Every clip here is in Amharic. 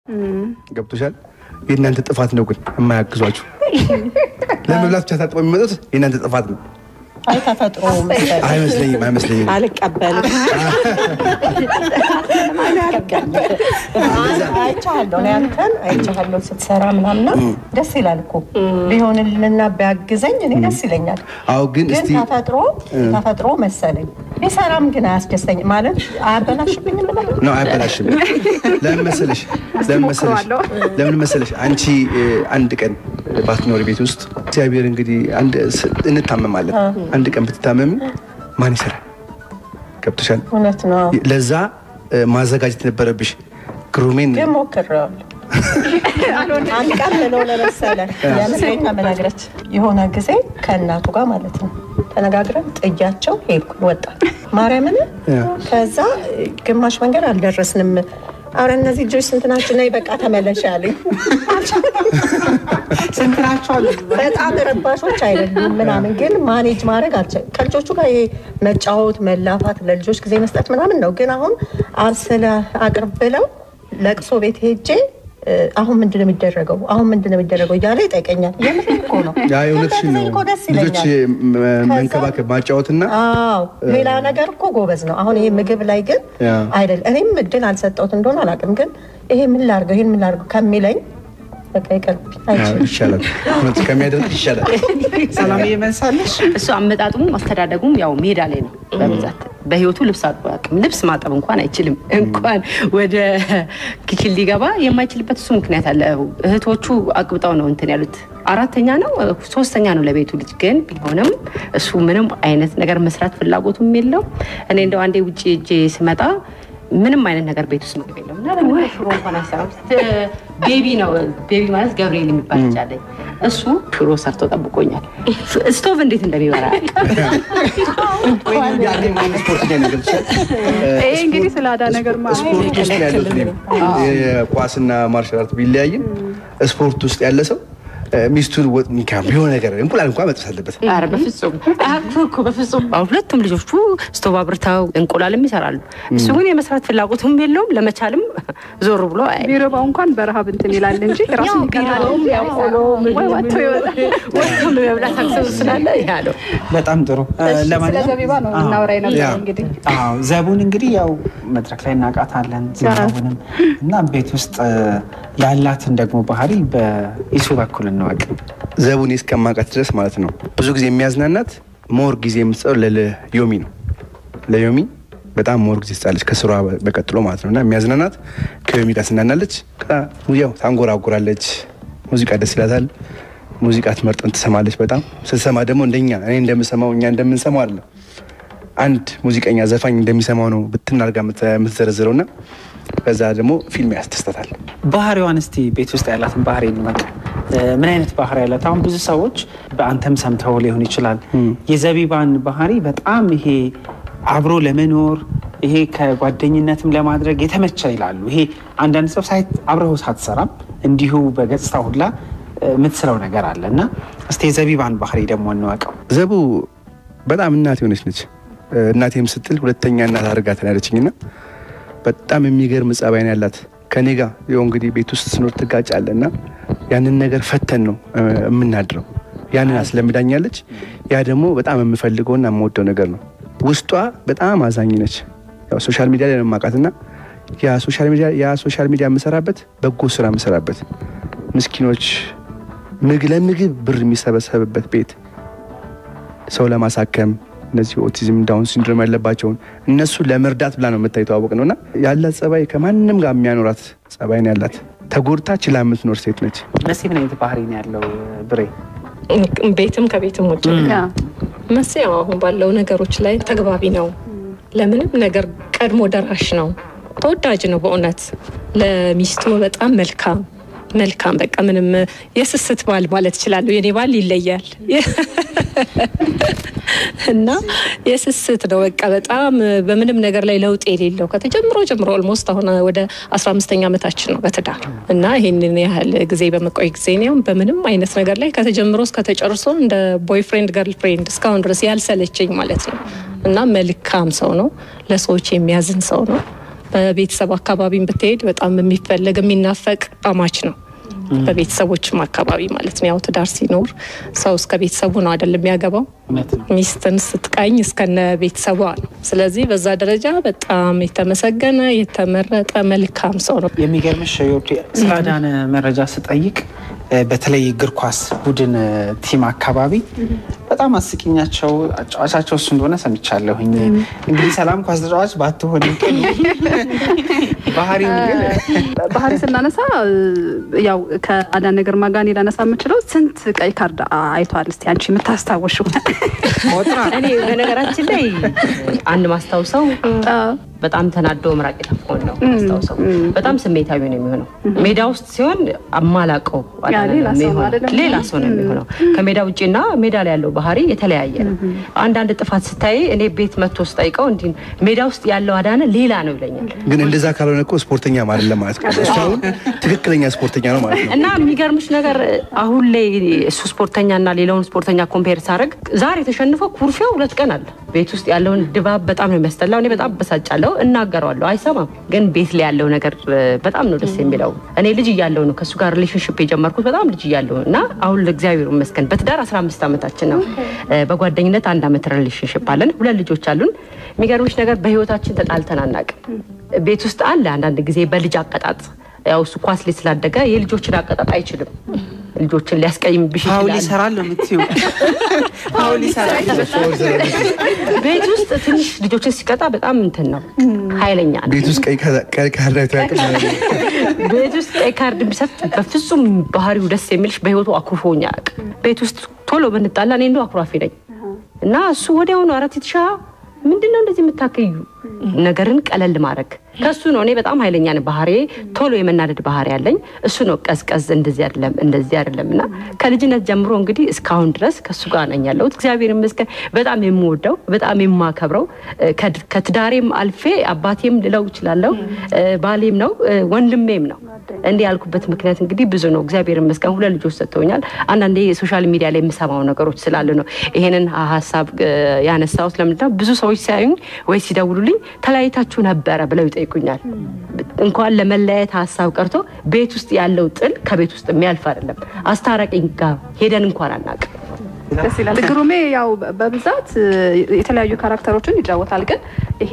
ገብቶሻል? የእናንተ ጥፋት ነው ግን የማያግዟችሁ ለመብላት ብቻ ታጥበው የሚመጡት የእናንተ ጥፋት ነው። አይ ተፈጥሮ አይመስለኝም፣ አይመስለኝም። አልቀበልም። አይቻለሁ እኔ አንተን አይቻለሁ ስትሰራ ምናምና ደስ ይላል እኮ ቢሆንልና ቢያግዘኝ እኔ ደስ ይለኛል። አዎ፣ ግን ግን እስቲ ተፈጥሮ ተፈጥሮ መሰለኝ ቢሰራም ግን አያስደስተኝ ማለት አያበላሽብኝም ልበል ነው አይበላሽም። ለምን መሰለሽ ለምን መሰለሽ ለምን መሰለሽ አንቺ እ፣ አንድ ቀን ባትኖሪ ቤት ውስጥ እግዚአብሔር እንግዲህ አንድ ስ- እንታመማለን። አንድ ቀን ብትታመሚ ማን ይሰራል? ገብቶሻል? እውነት ነው። ለዛ እ፣ ማዘጋጀት ነበረብሽ። ግሩሜን ግን ሞክሬዋለሁ። አንድ ቀን ምን ሆነ መሰለህ የምሬን ነው የምነግረች የሆነ ጊዜ ከእናቱ ጋር ማለት ነው ተነጋግረን ጥያቸው ሄድኩኝ ወጣ ማርያምን ያ። ከዛ ግማሽ መንገድ አልደረስንም አረ እነዚህ ልጆች ስንት ናቸው ነይ በቃ ተመለሽ አሉኝ ስንት ናቸው አሉ? በጣም ረባሾች አይደሉም ምናምን ግን ማኔጅ ማድረግ አልቻልኩም ከልጆቹ ጋር ይሄ መጫወት መላፋት ለልጆች ጊዜ መስጠት ምናምን ነው ግን አሁን አብስለ አቅርብ ብለው ለቅሶ ቤት ሄጄ እ፣ አሁን ምንድን ነው የሚደረገው አሁን ምንድን ነው የሚደረገው እያለ ይጠይቀኛል የምር እኮ ነው ያ የእውነትሽን ነው። እንደዚህ እኮ ደስ ልጆች ይለኛል ም- መንከባከብ ማጫወትና አዎ ሌላ ነገር እኮ ጎበዝ ነው። አሁን ይሄ ምግብ ላይ ግን ያ። አይደል እኔም እድል አልሰጠሁት እንደሆነ አላውቅም። ግን ይሄ ምን ላድርገው ይሄን ምን ላድርገው ከሚለኝ በቃ ይቀርብኝ ያ፣ አይችልም። ይሻላል እውነት ከሚያደርግ ይሻላል። ሰላም እየመንሳለሽ እሱ አመጣጡም አስተዳደጉም ያው ሜዳ ላይ ነው በብዛት በህይወቱ ልብስ አጥቦ አያውቅም። ልብስ ማጠብ እንኳን አይችልም። እንኳን ወደ ኪችን ሊገባ የማይችልበት እሱ ምክንያት አለ። እህቶቹ አቅብጠው ነው እንትን ያሉት። አራተኛ ነው ሶስተኛ ነው ለቤቱ ልጅ ግን ቢሆንም እሱ ምንም አይነት ነገር መስራት ፍላጎቱም የለው። እኔ እንደው አንዴ ውጭ እጄ ስመጣ ምንም አይነት ነገር ቤት ውስጥ ምግብ የለም እና ደግሞ ሽሮ እንኳን አይሰራም። ቤቢ ነው ቤቢ ማለት ገብርኤል የሚባል ልጅ አለኝ። እሱ ሽሮ ሰርቶ ጠብቆኛል። ስቶቭ እንዴት እንደሚበራ ስፖርት ላይ ነገር ይችላል። ይሄ እንግዲህ ስለ አዳ ነገር ማለት ስፖርት ውስጥ ነው ያሉት እኔም የኳስና ማርሻል አርት ቢለያይም ስፖርት ውስጥ ያለ ሰው እ፣ ሚስቱን ወጥ ሚካም የሆነ ነገር እንቁላል እንኳን መጥበስ አለበት። ኧረ በፍጹም አያውቁ እኮ በፍጹም። አሁን ሁለቱም ልጆቹ ስቶቭ አብርተው እንቁላልም ይሰራሉ። እሱ ግን የመስራት ፍላጎቱም የለውም ለመቻልም ዞር ብሎ አያይም። ቢረባው እንኳን በረሃብ እንትን ይላል እንጂ ራሱ ቢረባውም ያው ቆሎ ወይ ወጥቶ ይወጣል ወጥቶ የመብላት አክሰሱ ስላለ ያ ነው። በጣም ጥሩ እ፣ ስለ ለማንኛውም ዘቢባ ነው አዎ። እናወራ ያ። የነበረው እንግዲህ አዎ ዘቡን እንግዲህ ያው መድረክ ላይ እናውቃታለን ዝናቡንም እና ቤት ውስጥ እ፣ ያላትን ደግሞ ባህሪ በኢሱ በኩል እንወቅ። ዘቡን እስከማውቃት ድረስ ማለት ነው ብዙ ጊዜ የሚያዝናናት ሞር ጊዜ የምትሰጠው ለዮሚ ነው። ለዮሚ በጣም ሞር ጊዜ ትሰጣለች ከስሯ በቀጥሎ ማለት ነው እና የሚያዝናናት ከዮሚ ጋር ትዝናናለች። ከዛ ያው ታንጎራጉራለች። ሙዚቃ ደስ ይላታል። ሙዚቃ ትመርጠን ትሰማለች። በጣም ስትሰማ ደግሞ እንደኛ እኔ እንደምሰማው እኛ እንደምንሰማው አይደለም አንድ ሙዚቀኛ ዘፋኝ እንደሚሰማው ነው ብትናርጋ የምትዘረዝረው እና ከዛ ደግሞ ፊልም ያስደስታታል። ባህሪዋን እስቲ ቤት ውስጥ ያላትን ባህሪ እንወቅ። እ፣ ምን አይነት ባህሪ ያላት? አሁን ብዙ ሰዎች በአንተም ሰምተው ሊሆን ይችላል የዘቢባን ባህሪ በጣም ይሄ አብሮ ለመኖር ይሄ ከጓደኝነትም ለማድረግ የተመቸ ይላሉ። ይሄ አንዳንድ ሰው ሳይት አብረው ሳትሰራም እንዲሁ በገጽታ ሁላ እ፣ የምትስለው ነገር አለ እና እስቲ የዘቢባን ባህሪ ደግሞ እንወቀው። ዘቡ በጣም እናት የሆነች ነች። እናቴም ስትል ሁለተኛ እናት አድርጋትን ያለችኝና በጣም የሚገርም ጸባይ ነው ያላት። ከኔ ጋር ያው እንግዲህ ቤት ውስጥ ስኖር ትጋጫለ እና ያንን ነገር ፈተን ነው እ፣ የምናድረው። ያንን አስለምዳኛለች። ያ ደግሞ በጣም የምፈልገውና የምወደው ነገር ነው። ውስጧ በጣም አዛኝ ነች። ያው ሶሻል ሚዲያ ላይ ነው የማውቃት እና ያ ሶሻል ሚዲያ ያ ሶሻል ሚዲያ የምሰራበት በጎ ስራ የምሰራበት ምስኪኖች ምግብ ለምግብ ብር የሚሰበሰብበት ቤት ሰው ለማሳከም እነዚህ ኦቲዝም ዳውን ሲንድሮም ያለባቸውን እነሱ ለመርዳት ብላ ነው የምታይተዋወቅ ነው እና ያላት ጸባይ ከማንም ጋር የሚያኖራት ጸባይ ነው ያላት። ተጎድታ ችላ የምትኖር ሴት ነች። መሲ ምን አይነት ባህሪ ነው ያለው ብሬ? ቤትም ከቤትም ውጭ መስ ያው አሁን ባለው ነገሮች ላይ ተግባቢ ነው። ለምንም ነገር ቀድሞ ደራሽ ነው። ተወዳጅ ነው በእውነት ለሚስቱ በጣም መልካም መልካም በቃ ምንም የስስት ባል ማለት እችላለሁ። የኔ ባል ይለያል እና የስስት ነው በቃ በጣም በምንም ነገር ላይ ለውጥ የሌለው ከተጀምሮ ጀምሮ ኦልሞስት አሁን ወደ አስራ አምስተኛ ዓመታችን ነው በትዳር እና ይህንን ያህል ጊዜ በመቆይ ጊዜ ነው በምንም አይነት ነገር ላይ ከተጀምሮ እስከ ተጨርሶ እንደ ቦይፍሬንድ ገርል ፍሬንድ እስካሁን ድረስ ያልሰለቸኝ ማለት ነው እና መልካም ሰው ነው። ለሰዎች የሚያዝን ሰው ነው። በቤተሰብ አካባቢም ብትሄድ በጣም የሚፈለግ የሚናፈቅ አማች ነው። በቤተሰቦችም አካባቢ ማለት ነው። ያው ትዳር ሲኖር ሰው እስከ ቤተሰቡ ነው አይደለም የሚያገባው። እውነት ነው። ሚስትን ስትቃኝ እስከነ ቤተሰቧ ነው። ስለዚህ በዛ ደረጃ በጣም የተመሰገነ የተመረጠ መልካም ሰው ነው። የሚገርምሽ ዮርዲ ስለ አዳነ መረጃ ስጠይቅ እ፣ በተለይ እግር ኳስ ቡድን እ፣ ቲም አካባቢ በጣም አስቂኛቸው አጫዋቻቸው እሱ እንደሆነ ሰምቻለሁኝ። እንግዲህ ሰላም ኳስ ተጫዋች ባትሆን ግን ባህሪው ግን ባህሪ ስናነሳ ያው ከአዳነ ግርማ ጋር እኔ ላነሳ የምችለው ስንት ቀይ ካርድ አይቷል? እስቲ አንቺ የምታስታወሹ ቆጥራ እኔ በነገራችን ላይ አንድ ማስታውሰው በጣም ተናዶ ምራቅ የተፋውን ነው ማስታውሰው። በጣም ስሜታዊ ነው የሚሆነው። ሜዳ ውስጥ ሲሆን አማላቀው ያ ሌላ ሰው ነው አይደለም? ሌላ ሰው ነው የሚሆነው። ከሜዳ ውጭና ሜዳ ላይ ያለው ባህሪ የተለያየ ነው። አንዳንድ ጥፋት ስታይ እኔ ቤት መጥቶ ስጠይቀው እንዲህ ሜዳ ውስጥ ያለው አዳነ ሌላ ነው ይለኛል። ግን እንደዛ ካልሆነ እኮ ስፖርተኛ አይደለም ማለት ነው። እሱ አሁን ትክክለኛ ስፖርተኛ ነው ማለት ነው። እና የሚገርምሽ ነገር አሁን ላይ እሱ ስፖርተኛና ሌላውን ስፖርተኛ ኮምፔር ሳደርግ ዛሬ ተሸንፈው ኩርፊያው ሁለት ቀን አለ። ቤት ውስጥ ያለውን ድባብ በጣም ነው የሚያስጠላው። እኔ በጣም በሳጫለሁ፣ እናገረዋለሁ፣ አይሰማም። ግን ቤት ላይ ያለው ነገር እ፣ በጣም ነው ደስ የሚለው። እኔ ልጅ እያለሁ ነው ከእሱ ጋር ሪሌሽንሽፕ የጀመርኩት በጣም ልጅ እያለሁ እና አሁን ለእግዚአብሔር ይመስገን በትዳር 15 ዓመታችን ነው። እ፣ በጓደኝነት አንድ ዓመት ሪሌሽንሽፕ አለን። ሁለት ልጆች አሉን። የሚገርምሽ ነገር በህይወታችን ተጣልተን አናውቅም። ቤት ውስጥ አለ አንዳንድ ጊዜ በልጅ አቀጣጥ ያው እሱ ኳስ ላይ ስላደገ የልጆችን አቀጣጥ አይችልም። ልጆችን ሊያስቀይምብሽ ፋውል ይችላል። ይሰራል ነው የምትይው? ፋውል ይሰራል። ቤት ውስጥ ትንሽ ልጆችን ሲቀጣ በጣም እንትን ነው፣ ኃይለኛ ነው። ቤት ውስጥ ቀይ ካርድ ቀይ ካርድ አይቶ ያውቅም ማለት ነው። ቤት ውስጥ ቀይ ካርድ ቢሰጥ በፍጹም ባህሪው ደስ የሚልሽ በህይወቱ አኩርፎኛ አያውቅም። ቤት ውስጥ ቶሎ ብንጣላ እኔ እንደው አኩራፊ ነኝ እና እሱ ወዲያውኑ አረት ትሻ ምንድን ነው እንደዚህ የምታከዩ ነገርን ቀለል ማድረግ ከሱ ነው። እኔ በጣም ኃይለኛ ነኝ። ባህሪ ቶሎ የመናደድ ባህሪ ያለኝ እሱ ነው። ቀዝቀዝ እንደዚህ አይደለም እንደዚህ አይደለም እና ከልጅነት ጀምሮ እንግዲህ እስካሁን ድረስ ከሱ ጋር ነኝ ያለሁት። እግዚአብሔር ይመስገን። በጣም የምወደው በጣም የማከብረው እ፣ ከድ- ከትዳሬም አልፌ አባቴም ልለው እችላለሁ፣ እ፣ ባሌም ነው እ፣ ወንድሜም ነው። እንዲህ ያልኩበት ምክንያት እንግዲህ ብዙ ነው። እግዚአብሔር ይመስገን ሁለት ልጆች ሰጥተውኛል። አንዳንዴ ሶሻል ሚዲያ ላይ የምሰማው ነገሮች ስላሉ ነው ይሄንን ሀሳብ እ፣ ያነሳሁት። ለምንድን ነው ብዙ ሰዎች ሲያዩኝ ወይ ሲደውሉልኝ ተለያይታችሁ ነበረ ብለው ይጠይቁኛል። እንኳን ለመለያየት ሀሳብ ቀርቶ ቤት ውስጥ ያለው ጥል ከቤት ውስጥ የሚያልፍ አይደለም። አስታራቂኝ ጋር ሄደን እንኳን አናውቅም። ደስ ይላል። ግሩሜ ያው በብዛት እ፣ የተለያዩ ካራክተሮችን ይጫወታል። ግን ይሄ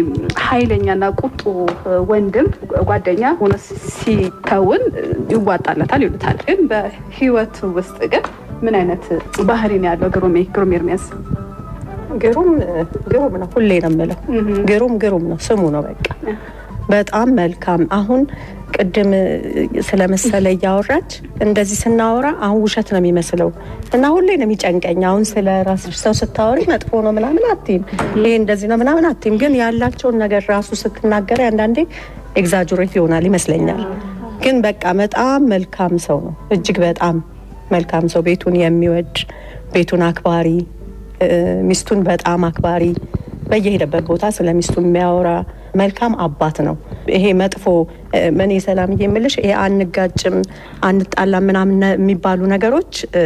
ኃይለኛና ቁጡ እ፣ ወንድም ጓደኛ ሆኖ ሲከውን እ፣ ይዋጣለታል ይሉታል። ግን በህይወቱ ውስጥ ግን ምን አይነት ባህሪ ነው ያለው ግሩሜ ግሩሜ ኤርሚያስ? ግሩም ግሩም ነው። ሁሌ ነው የምለው ግሩም ግሩም ነው ስሙ ነው በቃ በጣም መልካም። አሁን ቅድም ስለመሰለ እያወራች እንደዚህ ስናወራ አሁን ውሸት ነው የሚመስለው እና ሁሌ ነው የሚጨንቀኝ። አሁን ስለ ራስሽ ሰው ስታወሪ መጥፎ ነው ምናምን አትይም፣ ይሄ እንደዚህ ነው ምናምን አትይም። ግን ያላቸውን ነገር ራሱ ስትናገሪ አንዳንዴ ኤግዛጁሬት ይሆናል ይመስለኛል። ግን በቃ በጣም መልካም ሰው ነው። እጅግ በጣም መልካም ሰው፣ ቤቱን የሚወድ ቤቱን አክባሪ እ፣ ሚስቱን በጣም አክባሪ በየሄደበት ቦታ ስለ ሚስቱ የሚያወራ መልካም አባት ነው። ይሄ መጥፎ እ፣ እኔ ሰላምዬ የምልሽ ይሄ አንጋጭም አንጣላም ምናምን ነ- የሚባሉ ነገሮች እ፣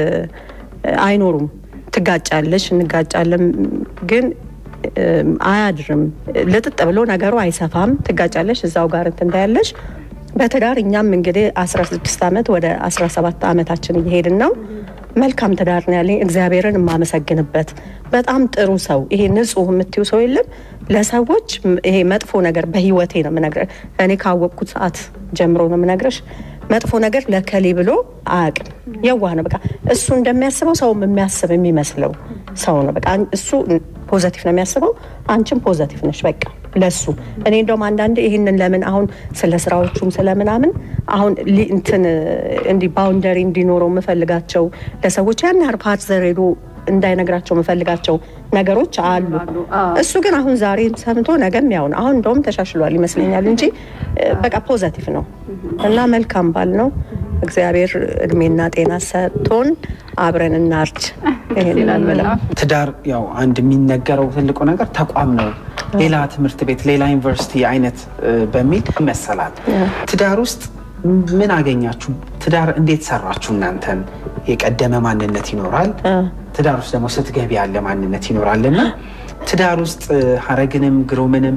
አይኖሩም። ትጋጫለሽ፣ እንጋጫለን ግን እ፣ አያድርም። ልጥጥ ብሎ ነገሩ አይሰፋም። ትጋጫለሽ፣ እዛው ጋር እንትን እንዳያለሽ በትዳር እኛም እንግዲህ 16 ዓመት ወደ 17 ዓመታችን እየሄድን ነው። መልካም ትዳር ነው ያለኝ እግዚአብሔርን የማመሰግንበት በጣም ጥሩ ሰው። ይሄ ንጹህ የምትዩ ሰው የለም ለሰዎች ም- ይሄ መጥፎ ነገር በህይወቴ ነው የምነግርህ። እኔ ካወቅኩት ሰዓት ጀምሮ ነው የምነግርሽ። መጥፎ ነገር ለከሌ ብሎ አያውቅም። የዋህ ነው በቃ እሱ እንደሚያስበው ሰውም የሚያስብ የሚመስለው ሰው ነው። በቃ እሱ ፖዘቲቭ ነው የሚያስበው፣ አንቺም ፖዘቲቭ ነሽ በቃ ለሱ እኔ እንደውም አንዳንዴ ይህንን ለምን አሁን ስለ ስራዎቹም ስለምናምን አሁን ሊ- እንትን እንዲህ ባውንደሪ እንዲኖረው የምፈልጋቸው ለሰዎች ያን ያህል ፓርት ዘሬዶ እንዳይነግራቸው የምፈልጋቸው ነገሮች አሉ። እሱ ግን አሁን ዛሬ ሰምቶ ነገም ያው ነው። አሁን እንደውም ተሻሽሏል ይመስለኛል እንጂ እ፣ በቃ ፖዘቲቭ ነው እና መልካም ባል ነው። እግዚአብሔር እድሜና ጤና ሰጥቶን አብረን እናርጅ። ይሄንን አልበለም። ትዳር ያው አንድ የሚነገረው ትልቁ ነገር ተቋም ነው። ሌላ ትምህርት ቤት፣ ሌላ ዩኒቨርሲቲ አይነት እ፣ በሚል ይመሰላል። ትዳር ውስጥ ምን አገኛችሁ? ትዳር እንዴት ሰራችሁ? እናንተን የቀደመ ማንነት ይኖራል። ትዳር ውስጥ ደግሞ ስትገቢ ያለ ማንነት ይኖራል እና ትዳር ውስጥ እ፣ ሀረግንም ግሩምንም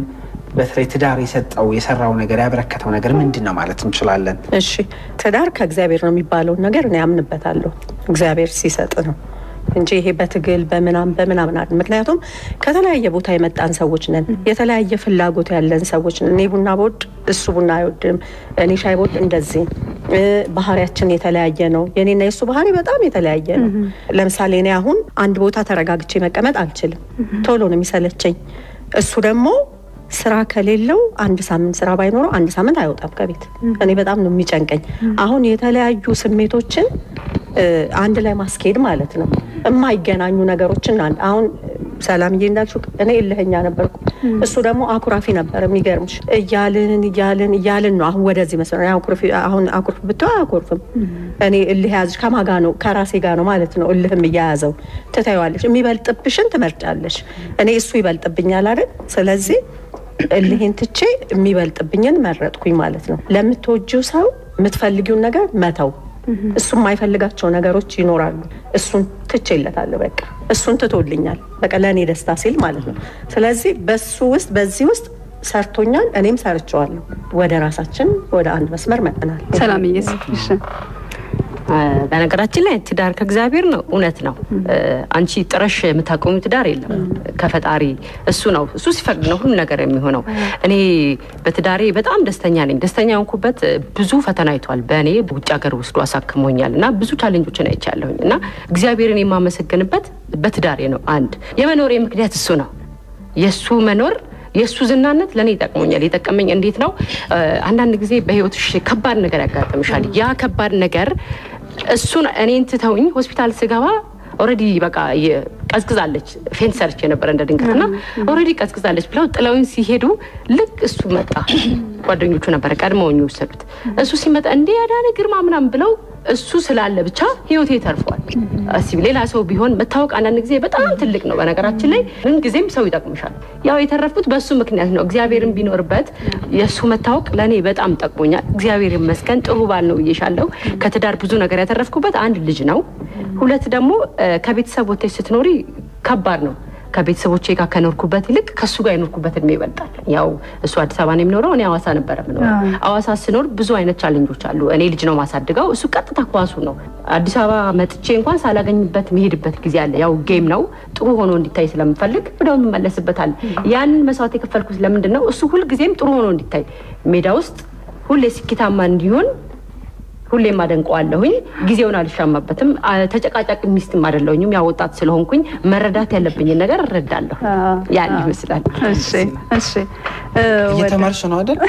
በተለይ ትዳር የሰጠው የሰራው ነገር ያበረከተው ነገር ምንድን ነው ማለት እንችላለን? እሺ ትዳር ከእግዚአብሔር ነው የሚባለውን ነገር እኔ አምንበታለሁ። እግዚአብሔር ሲሰጥ ነው እንጂ ይሄ በትግል በምናም በምናምን አይደል። ምክንያቱም ከተለያየ ቦታ የመጣን ሰዎች ነን። የተለያየ ፍላጎት ያለን ሰዎች ነን። እኔ ቡና በወድ እሱ ቡና አይወድም፣ እኔ ሻይ በወድ እንደዚህ። እ፣ ባህሪያችን የተለያየ ነው። የኔና የእሱ ባህሪ በጣም የተለያየ ነው። ለምሳሌ እኔ አሁን አንድ ቦታ ተረጋግቼ መቀመጥ አልችልም። ቶሎ ነው የሚሰለቸኝ። እሱ ደግሞ ስራ ከሌለው አንድ ሳምንት ስራ ባይኖረው አንድ ሳምንት አይወጣም ከቤት። እኔ በጣም ነው የሚጨንቀኝ። አሁን የተለያዩ ስሜቶችን እ፣ አንድ ላይ ማስኬድ ማለት ነው። የማይገናኙ ነገሮችን አንድ አሁን ሰላምዬ እንዳልሽው እኔ እልህኛ ነበርኩ፣ እሱ ደግሞ አኩራፊ ነበር። የሚገርምሽ እያልን እያልን እያልን ነው አሁን ወደዚህ መስመር እኔ አኩርፊ አሁን አኩርፍ ብትው አያኮርፍም። እኔ እልህ ያዝሽ ከማጋ ነው ከራሴ ጋር ነው ማለት ነው። እልህም እያያዘው ትታይዋለሽ። የሚበልጥብሽን ትመርጫለሽ። እኔ እሱ ይበልጥብኛል አይደል? ስለዚህ እልሄን ትቼ የሚበልጥብኝን መረጥኩኝ ማለት ነው። ለምትወጂው ሰው የምትፈልጊውን ነገር መተው እሱ የማይፈልጋቸው ነገሮች ይኖራሉ። እሱን ትቼለታለሁ። በቃ እሱን ትቶልኛል። በቃ ለእኔ ደስታ ሲል ማለት ነው። ስለዚህ በሱ ውስጥ በዚህ ውስጥ ሰርቶኛል፣ እኔም ሰርቸዋለሁ። ወደ ራሳችን ወደ አንድ መስመር መጥናል። ሰላምዬ እሺ በነገራችን ላይ ትዳር ከእግዚአብሔር ነው፣ እውነት ነው። አንቺ ጥረሽ የምታቆሚ ትዳር የለም ከፈጣሪ እሱ ነው። እሱ ሲፈቅድ ነው ሁሉ ነገር የሚሆነው። እኔ በትዳሬ በጣም ደስተኛ ነኝ። ደስተኛ የሆንኩበት ብዙ ፈተና አይቷል። በእኔ ውጭ ሀገር ወስዶ አሳክሞኛል እና ብዙ ቻሌንጆችን አይቻለሁኝ እና እግዚአብሔርን የማመሰግንበት በትዳሬ ነው። አንድ የመኖሬ ምክንያት እሱ ነው። የእሱ መኖር የእሱ ዝናነት ለእኔ ይጠቅሞኛል። የጠቀመኝ እንዴት ነው? አንዳንድ ጊዜ በህይወትሽ ከባድ ነገር ያጋጥምሻል። ያ ከባድ ነገር እሱን እኔን ትተውኝ ሆስፒታል ስገባ ኦልሬዲ በቃ ቀዝቅዛለች። ፌንት ሰርች የነበረ እንደ ድንገት እና ኦልሬዲ ቀዝቅዛለች ብለው ጥለውኝ ሲሄዱ ልክ እሱ መጣ። ጓደኞቹ ነበረ ቀድመውኝ የወሰዱት። እሱ ሲመጣ እንደ ያዳነ ግርማ ምናምን ብለው እሱ ስላለ ብቻ ህይወቴ ተርፏል። እስኪ ሌላ ሰው ቢሆን መታወቅ አንዳንድ ጊዜ በጣም ትልቅ ነው። በነገራችን ላይ ምን ጊዜም ሰው ይጠቅምሻል። ያው የተረፍኩት በእሱ ምክንያት ነው። እግዚአብሔርን ቢኖርበት የእሱ መታወቅ ለእኔ በጣም ጠቅሞኛል። እግዚአብሔር ይመስገን ጥሩ ባል ነው ብዬሻለሁ። ከትዳር ብዙ ነገር ያተረፍኩበት አንድ ልጅ ነው። ሁለት ደግሞ ከቤተሰብ ወጥተሽ ስትኖሪ ከባድ ነው። ከቤተሰቦቼ ጋር ከኖርኩበት ይልቅ ከእሱ ጋር የኖርኩበት እድሜ ይበልጣል። ያው እሱ አዲስ አበባ ነው የሚኖረው፣ እኔ አዋሳ ነበረ የምኖረው። አዋሳ ስኖር ብዙ አይነት ቻሌንጆች አሉ። እኔ ልጅ ነው ማሳድገው፣ እሱ ቀጥታ ኳሱ ነው። አዲስ አበባ መጥቼ እንኳን ሳላገኝበት መሄድበት ጊዜ አለ። ያው ጌም ነው፣ ጥሩ ሆኖ እንዲታይ ስለምፈልግ ወደው የምመለስበታል። ያንን መስዋዕት የከፈልኩት ለምንድን ነው? እሱ ሁልጊዜም ጥሩ ሆኖ እንዲታይ ሜዳ ውስጥ ሁሌ ስኬታማ እንዲሆን ሁሌም አደንቀዋለሁኝ። ጊዜውን አልሻማበትም። ተጨቃጫቂ ሚስትም አይደለሁኝም። ያ ወጣት ስለሆንኩኝ መረዳት ያለብኝን ነገር እረዳለሁ። ያን ይመስላል። እሺ እሺ እየተማርሽ ነው አይደል?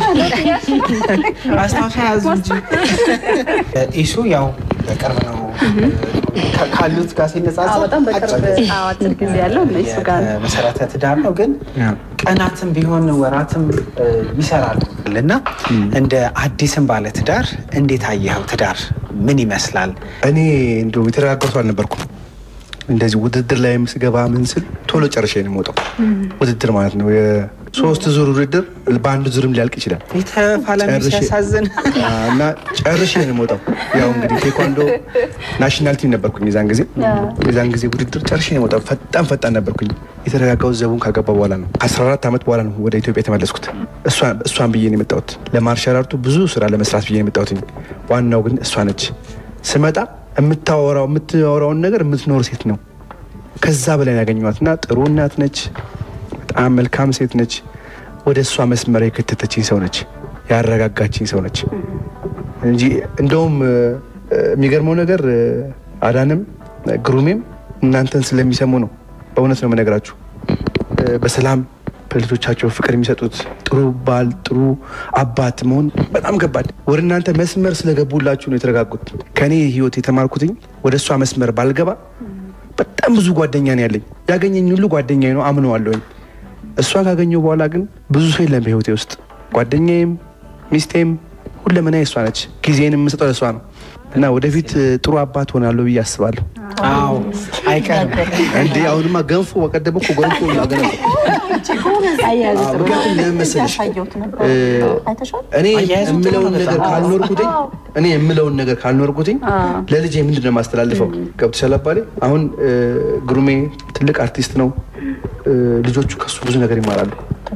አስታውሻ ያዙ እንጂ ኢሱ ያው በቅርብ ነው ካሉት ጋር ሲነጻጸር በጣም በቅርብ አጭር ጊዜ ያለው እነሱ ጋር ነው። መሰረተ ትዳር ነው፣ ግን ቀናትም ቢሆን ወራትም ይሰራሉ እና እንደ አዲስም ባለ ትዳር እንዴት አየኸው? ትዳር ምን ይመስላል? እኔ እንደው የተረጋጋሁ ሰው አልነበርኩም። እንደዚህ ውድድር ላይ ስገባ ምን ስል ቶሎ ጨርሼ ነው የምወጣው። ውድድር ማለት ነው የሶስት ዙር ውድድር በአንድ ዙርም ሊያልቅ ይችላል የተፋላሚ ጨርሼ- ሲያሳዝን እና ጨርሼ ነው የምወጣው። ያው እንግዲህ ቴኳንዶ ናሽናል ቲም ነበርኩኝ የዛን ጊዜ የዛን ጊዜ ውድድር ጨርሼ ነው የምወጣው። ፈጣን ፈጣን ነበርኩኝ። የተረጋጋሁት ዘቡን ካገባ በኋላ ነው። ከ14 ዓመት በኋላ ነው ወደ ኢትዮጵያ የተመለስኩት። እሷን- እሷን ብዬ ነው የመጣሁት። ለማርሻል አርቱ ብዙ ስራ ለመስራት ብዬ ነው የመጣሁት። ዋናው ግን እሷ ነች። ስመጣ የምታወራው የምታወራውን ነገር የምትኖር ሴት ነው። ከዛ በላይ ነው ያገኘኋት እና ጥሩ እናት ነች። በጣም መልካም ሴት ነች። ወደ እሷ መስመር የከተተችኝ ሰው ነች። ያረጋጋችኝ ሰው ነች እንጂ እንደውም እ፣ የሚገርመው ነገር እ፣ አዳንም እ፣ ግሩሜም እናንተን ስለሚሰሙ ነው። በእውነት ነው የምነግራችሁ። እ፣ በሰላም በልጆቻቸው ፍቅር የሚሰጡት ጥሩ ባል፣ ጥሩ አባት መሆን በጣም ከባድ። ወደ እናንተ መስመር ስለገቡላችሁ ነው የተረጋጉት። ከእኔ ህይወት የተማርኩትኝ ወደ እሷ መስመር ባልገባ በጣም ብዙ ጓደኛ ነው ያለኝ። ያገኘኝ ሁሉ ጓደኛ ነው አምነዋለሁኝ። እሷን ካገኘው በኋላ ግን ብዙ ሰው የለም በህይወቴ ውስጥ። ጓደኛዬም ሚስቴም ሁለመና እሷ ነች። ጊዜን የምሰጠው ለእሷ ነው እና ወደፊት እ፣ ጥሩ አባት ሆናለሁ ብዬ አስባለሁ። አዎ አይቀርም። እንዴ አሁንማ ገንፎ በቀደም እኮ ገንፎ ያገነው ምክንያቱም ለምን መሰለሽ ያሳየሁት ነበር። እ፣ አይተሻል? እኔ አያይዞ ጥሩ የምለውን ነው ነገር በጣም። ካልኖርኩትኝ እኔ የምለውን ነገር ካልኖርኩትኝ ለልጄ ምንድን ነው የማስተላልፈው? ገብቶሻል አባቴ? አሁን እ፣ ግሩሜ ትልቅ አርቲስት ነው። እ፣ ልጆቹ ከሱ ብዙ ነገር ይማራሉ።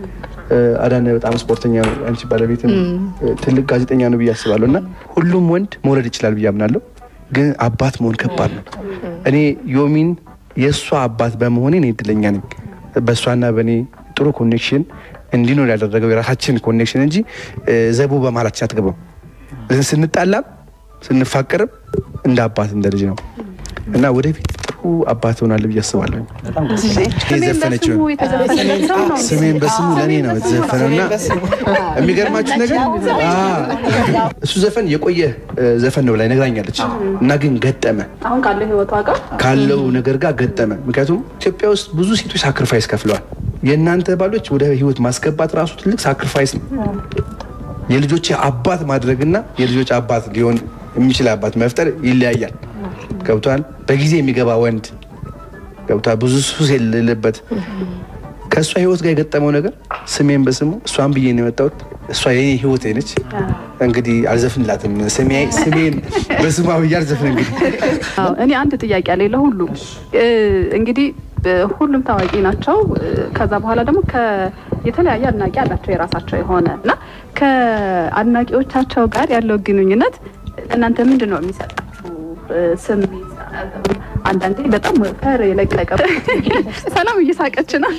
አዳነ በጣም ስፖርተኛ ነው። አንቺ ባለቤትም ትልቅ ጋዜጠኛ ነው ብዬ አስባለሁ። እና ሁሉም ወንድ መውለድ ይችላል ብዬ አምናለሁ። ግን አባት መሆን ከባድ ነው። እኔ ዮሚን የእሷ አባት በመሆኔ እኔ እድለኛ ነኝ። በእሷና በእኔ ጥሩ ኮኔክሽን እንዲኖር ያደረገው የራሳችን ኮኔክሽን እንጂ ዘቡ በመሀላችን አትገባም። ስንጣላም ስንፋቀርም እንደ አባት እንደ ልጅ ነው እና ወደፊት ጥሩ አባት ሆናለሁ ብዬ አስባለሁ። የዘፈነችው ስሜን በስሙ ለእኔ ነው የተዘፈነው እና የሚገርማችሁ ነገር እሱ ዘፈን የቆየ ዘፈን ነው ብላ ነግራኛለች እና ግን ገጠመ አሁን ካለው ህይወቷ ጋር ካለው ነገር ጋር ገጠመ። ምክንያቱም ኢትዮጵያ ውስጥ ብዙ ሴቶች ሳክሪፋይስ ከፍለዋል። የእናንተ ባሎች ወደ ህይወት ማስገባት ራሱ ትልቅ ሳክሪፋይስ ነው። የልጆች አባት ማድረግና የልጆች አባት ሊሆን የሚችል አባት መፍጠር ይለያያል። ገብቷል። በጊዜ የሚገባ ወንድ ገብቷል። ብዙ ሱስ የሌለበት ከእሷ ህይወት ጋር የገጠመው ነገር ስሜን በስሙ እሷን ብዬ ነው የመጣሁት። እሷ የኔ ህይወት ነች። እንግዲህ አልዘፍንላትም። ስሜን በስሟ ብዬ አልዘፍን። እንግዲህ እኔ አንድ ጥያቄ አለ ለሁሉ እንግዲህ ሁሉም ታዋቂ ናቸው። ከዛ በኋላ ደግሞ የተለያየ አድናቂ አላቸው የራሳቸው የሆነ እና ከአድናቂዎቻቸው ጋር ያለው ግንኙነት እናንተ ምንድን ነው የሚሰጣችሁ ስሜት? አንዳንዴ በጣም ፈር የለቀቀ ሰላም እየሳቀች ነው።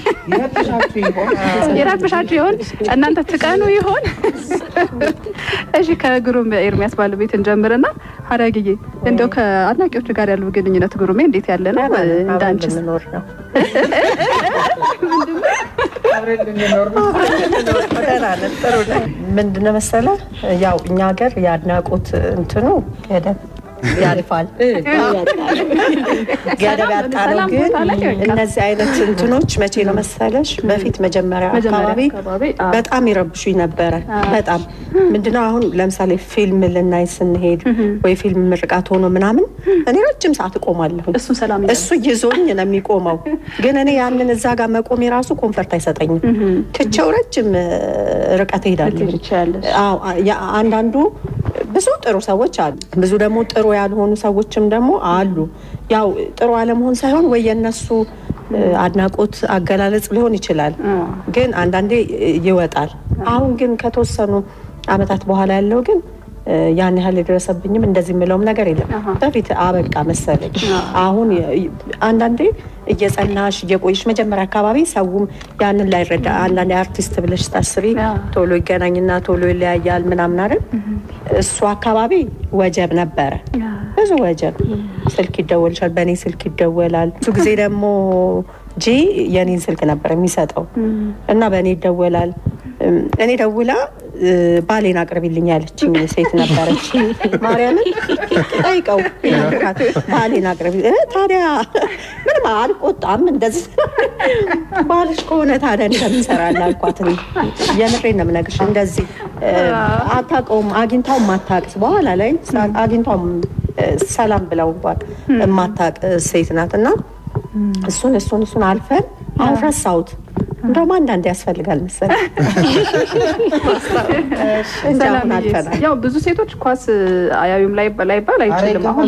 የረብሻችሁ ይሆን? እናንተ ትቀኑ ይሆን? እሺ ከግሩም ኤርሚያስ ባለቤት እንጀምርና ሀረግዬ እንደው ከአድናቂዎቹ ጋር ያለው ግንኙነት ግሩሜ እንዴት ያለ ነው? እንዳንቺ ልንኖር ነው ምንድነው መሰለህ፣ ያው እኛ ሀገር የአድናቆት እንትኑ ገደብ ያልፋል ገደብ ያጣ ነው። ግን እነዚህ አይነት እንትኖች መቼ ነው መሰለሽ በፊት መጀመሪያ አካባቢ በጣም ይረብሹኝ ነበረ። በጣም ምንድነው አሁን ለምሳሌ ፊልም ልናይ ስንሄድ ወይ ፊልም ምርቃት ሆኖ ምናምን እኔ ረጅም ሰዓት እቆማለሁ። እሱ ሰላም እሱ ይዞኝ ነው የሚቆመው። ግን እኔ ያንን እዛ ጋር መቆም የራሱ ኮንፈርት አይሰጠኝም። ትቼው ረጅም ርቀት እሄዳለሁ። አንዳንዱ ብዙ ጥሩ ሰዎች አሉ፣ ብዙ ደግሞ ጥሩ ያልሆኑ ሰዎችም ደግሞ አሉ። ያው ጥሩ አለመሆን ሳይሆን ወይ የነሱ አድናቆት አገላለጽ ሊሆን ይችላል፣ ግን አንዳንዴ ይወጣል። አሁን ግን ከተወሰኑ አመታት በኋላ ያለው ግን ያን ያህል የደረሰብኝም እንደዚህ የምለውም ነገር የለም። በፊት አበቃ መሰለኝ። አሁን አንዳንዴ እየጸናሽ እየቆይሽ መጀመሪያ አካባቢ ሰውም ያንን ላይረዳ አንዳንዴ አርቲስት ብለሽ ታስቢ ቶሎ ይገናኝና ቶሎ ይለያያል ምናምን አይደል? እሱ አካባቢ ወጀብ ነበረ፣ ብዙ ወጀብ። ስልክ ይደወልሻል፣ በእኔ ስልክ ይደወላል። ብዙ ጊዜ ደግሞ ጂ የኔን ስልክ ነበር የሚሰጠው እና በእኔ ይደወላል። እኔ ደውላ ባሌን አቅርቢልኝ ያለችኝ ሴት ነበረች። ማርያምን ጠይቀው ባሌን አቅርቢ። ታዲያ ምንም አልቆጣም። እንደዚህ ባልሽ ከሆነ ታዲያ እንደምን እሰራለሁ አልኳት። የምሬን ነው የምነግርሽ። እንደዚህ አታውቀውም፣ አግኝታውም ማታውቅ በኋላ ላይ አግኝታውም ሰላም ብለው እንኳን የማታውቅ ሴት ናት እና እሱን እሱን እሱን አልፈን አሁን ረሳሁት። እንደውም አንዳንድ ያስፈልጋል መሰለኝ። እንደሁን አልፈናል። ያው ብዙ ሴቶች ኳስ አያዩም ላይ ላይባል አይችልም። አሁን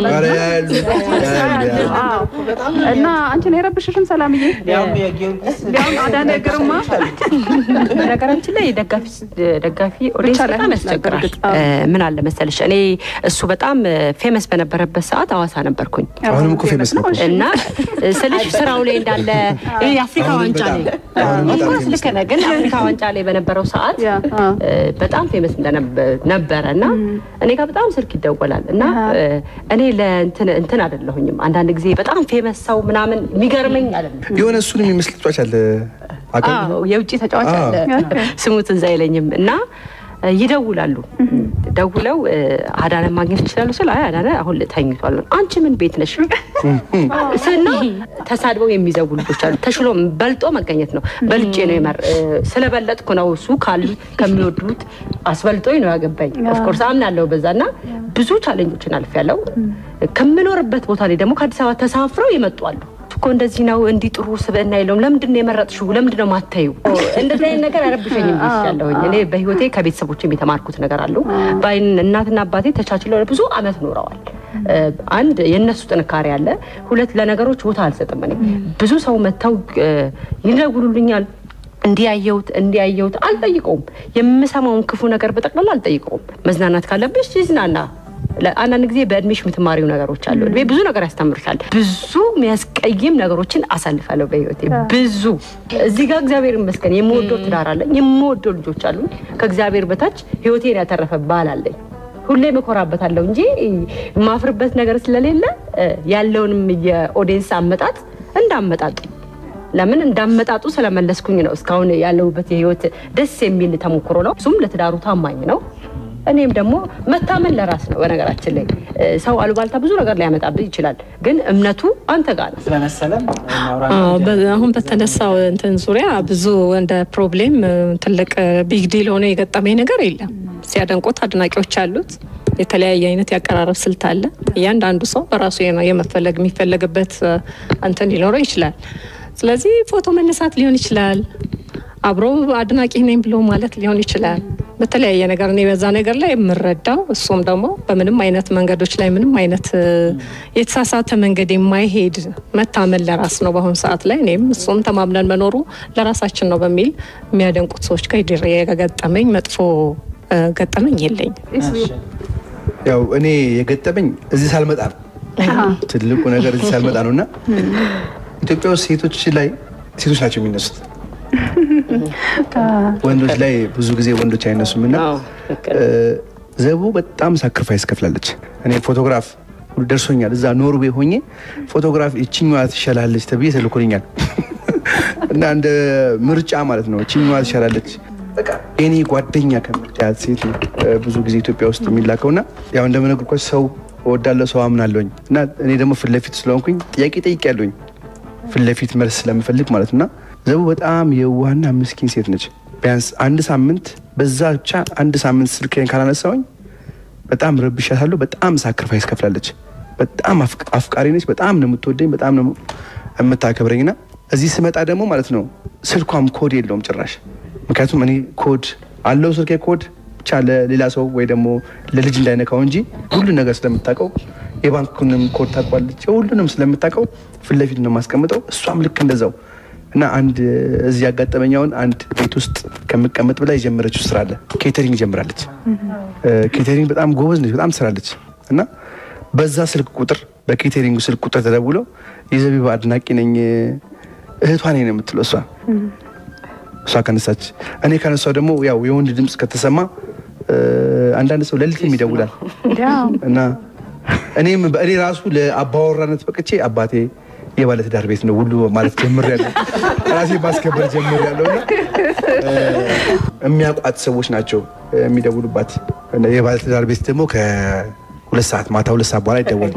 እና አንቺን የረብሽሽም ሰላምዬ፣ ሊያውም አዳነ ግርማ በነገራችን ላይ ደጋፊ ኦዲየንስ በጣም ያስቸግራል። ምን አለ መሰለሽ እኔ እሱ በጣም ፌመስ በነበረበት ሰዓት አዋሳ ነበርኩኝ አሁንም እኮ ፌመስ ነው እና ስልሽ ስራው ላይ እንዳለ የአፍሪካ ዋንጫ ላይ እንኳን ልክ ነህ፣ ግን አፍሪካ ዋንጫ ላይ በነበረው ሰዓት በጣም ፌመስ ነበረ እና እኔ ጋር በጣም ስልክ ይደወላል እና እኔ ለእንትን አይደለሁኝም። አንዳንድ ጊዜ በጣም ፌመስ ሰው ምናምን የሚገርመኝ አይደለም። የሆነ እሱን የሚመስል ተጫዋች አለ የውጭ ተጫዋች አለ፣ ስሙ ትዝ አይለኝም እና ይደውላሉ። ደውለው አዳነ ማግኘት ይችላሉ ስል አይ አዳነ አሁን ተኝቷል። አንቺ ምን ቤት ነሽ ስና ተሳድበው የሚዘጉ ልጆች አሉ። ተሽሎ በልጦ መገኘት ነው። በልጬ ነው የመር ስለበለጥኩ ነው እሱ ካሉ ከሚወዱት አስበልጦኝ ነው ያገባኝ። ኦፍኮርስ አምናለሁ በዛ እና ብዙ ቻሌንጆችን አልፌያለሁ። ከምኖርበት ቦታ ላይ ደግሞ ከአዲስ አበባ ተሳፍረው ይመጡ አሉ እኮ እንደዚህ ነው እንዲህ ጥሩ ስብዕና የለውም። ለምንድን ነው የመረጥሽው? ለምንድን ነው ማታዩ? እንደዚህ አይነት ነገር አይረብሸኝም ያለሁኝ እኔ በህይወቴ ከቤተሰቦችም የተማርኩት ነገር አሉ። በአይን እናትና አባቴ ተቻችለው ብዙ አመት ኖረዋል። አንድ የእነሱ ጥንካሬ አለ። ሁለት ለነገሮች ቦታ አልሰጥም። እኔ ብዙ ሰው መጥተው ይደውሉልኛል እንዲያየሁት እንዲያየሁት አልጠይቀውም። የምሰማውን ክፉ ነገር በጠቅላላ አልጠይቀውም። መዝናናት ካለብሽ ይዝናና። አንዳንድ ጊዜ በእድሜሽ የምትማሪው ነገሮች አሉ። እድሜ ብዙ ነገር ያስተምርሻል። ብዙ የሚያስቀይም ነገሮችን አሳልፋለሁ በህይወቴ ብዙ። እዚህ ጋር እግዚአብሔር ይመስገን የምወደው ትዳር አለኝ፣ የምወደው ልጆች አሉኝ። ከእግዚአብሔር በታች ህይወቴን ያተረፈ ባል አለኝ። ሁሌም እኮራበታለሁ እንጂ የማፍርበት ነገር ስለሌለ ያለውንም የኦዲየንስ አመጣጥ እንዳመጣጡ ለምን እንዳመጣጡ ስለመለስኩኝ ነው። እስካሁን ያለሁበት የህይወት ደስ የሚል ተሞክሮ ነው። እሱም ለትዳሩ ታማኝ ነው። እኔም ደግሞ መታመን ለራስ ነው። በነገራችን ላይ ሰው አሉባልታ ብዙ ነገር ሊያመጣብህ ይችላል፣ ግን እምነቱ አንተ ጋር ነው። ስለመሰለም አዎ፣ በ- አሁን በተነሳው እንትን ዙሪያ ብዙ እንደ ፕሮብሌም ትልቅ ቢግ ዲል ሆኖ የገጠመኝ ነገር የለም። ሲያደንቁት አድናቂዎች አሉት። የተለያየ አይነት ያቀራረብ ስልት አለ። እያንዳንዱ ሰው በራሱ የመ- የመፈለግ የሚፈለግበት እንትን ሊኖረው ይችላል። ስለዚህ ፎቶ መነሳት ሊሆን ይችላል። አብሮ አድናቂ ነኝ ብሎ ማለት ሊሆን ይችላል። በተለያየ ነገር እኔ በዛ ነገር ላይ የምረዳው እሱም ደግሞ በምንም አይነት መንገዶች ላይ ምንም አይነት እ፣ የተሳሳተ መንገድ የማይሄድ መታመን ለራስ ነው በአሁኑ ሰዓት ላይ እኔም እሱም ተማምነን መኖሩ ለራሳችን ነው በሚል የሚያደንቁት ሰዎች ጋር ድሬ የገጠመኝ መጥፎ እ፣ ገጠመኝ የለኝም። ያው እኔ የገጠመኝ እዚህ ሳልመጣ ነው። ትልቁ ነገር እዚህ ሳልመጣ ነው እና ኢትዮጵያ ውስጥ ሴቶች ላይ ሴቶች ናቸው የሚነሱት። ወንዶች ላይ ብዙ ጊዜ ወንዶች አይነሱም እና አዎ፣ ልክ ነው። እ፣ ዘቡ በጣም ሳክሪፋይስ ከፍላለች። እኔ ፎቶግራፍ ሁሉ ደርሶኛል። እዛ ኖርዌይ ሆኜ ፎቶግራፍ ይችኛዋ ትሻላለች ተብዬ ተልኮልኛል እና እንደ ምርጫ ማለት ነው። ይችኛዋ ትሻላለች በቃ እኔ ጓደኛ ከምትያት ሴት ነው እ፣ ብዙ ጊዜ ኢትዮጵያ ውስጥ የሚላከው እና ያው እንደምነግርኳቸው ሰው እወዳለሁ፣ ሰው አምናለሁኝ እና እኔ ደግሞ ፊት ለፊት ስለሆንኩኝ ጥያቄ ጠይቄያለሁኝ ፊት ለፊት መልስ ስለምፈልግ ማለት እና ዘቡ በጣም የዋህና ምስኪን ሴት ነች። ቢያንስ አንድ ሳምንት በዛ ብቻ አንድ ሳምንት ስልኬን ካላነሳውኝ በጣም ረብሻታለሁ። በጣም ሳክሪፋይስ ከፍላለች። በጣም አፍቅ- አፍቃሪ ነች። በጣም ነው የምትወደኝ፣ በጣም ነው የምታከብረኝ እና እዚህ ስመጣ ደግሞ ማለት ነው ስልኳም ኮድ የለውም ጭራሽ። ምክንያቱም እኔ ኮድ አለው ስልኬ ኮድ ብቻ ለሌላ ሰው ወይ ደግሞ ለልጅ እንዳይነካው እንጂ ሁሉ ነገር ስለምታውቀው የባንኩንም ኮድ ታውቋለች። ሁሉንም ስለምታውቀው ፊት ለፊት ነው የማስቀምጠው። እሷም ልክ እንደዛው እና አንድ እዚህ ያጋጠመኛውን አንድ ቤት ውስጥ ከምቀመጥ ብላ የጀመረችው ስራ አለ። ኬተሪንግ ጀምራለች። ኬተሪንግ በጣም ጎበዝ ነች፣ በጣም ትሰራለች። እና በዛ ስልክ ቁጥር በኬተሪንግ ስልክ ቁጥር ተደውለው የዘቢባ አድናቂ ነኝ እህቷ ነኝ ነው የምትለው እሷ እሷ ከነሳች እኔ ከነሳው ደግሞ ያው የወንድ ድምፅ ከተሰማ እ፣ አንዳንድ ሰው ሌሊትም ይደውላል እና እኔም እኔ ራሱ ለአባወራነት በቅቼ አባቴ የባለትዳር ቤት ነው ሁሉ ማለት ጀምሬያለሁ። ራሴ ማስከበር ጀምሬያለሁ እና እ፣ የሚያውቋት ሰዎች ናቸው የሚደውሉባት። እና የባለትዳር ቤት ደግሞ ከሁለት ሰዓት ማታ ሁለት ሰዓት በኋላ ይደወል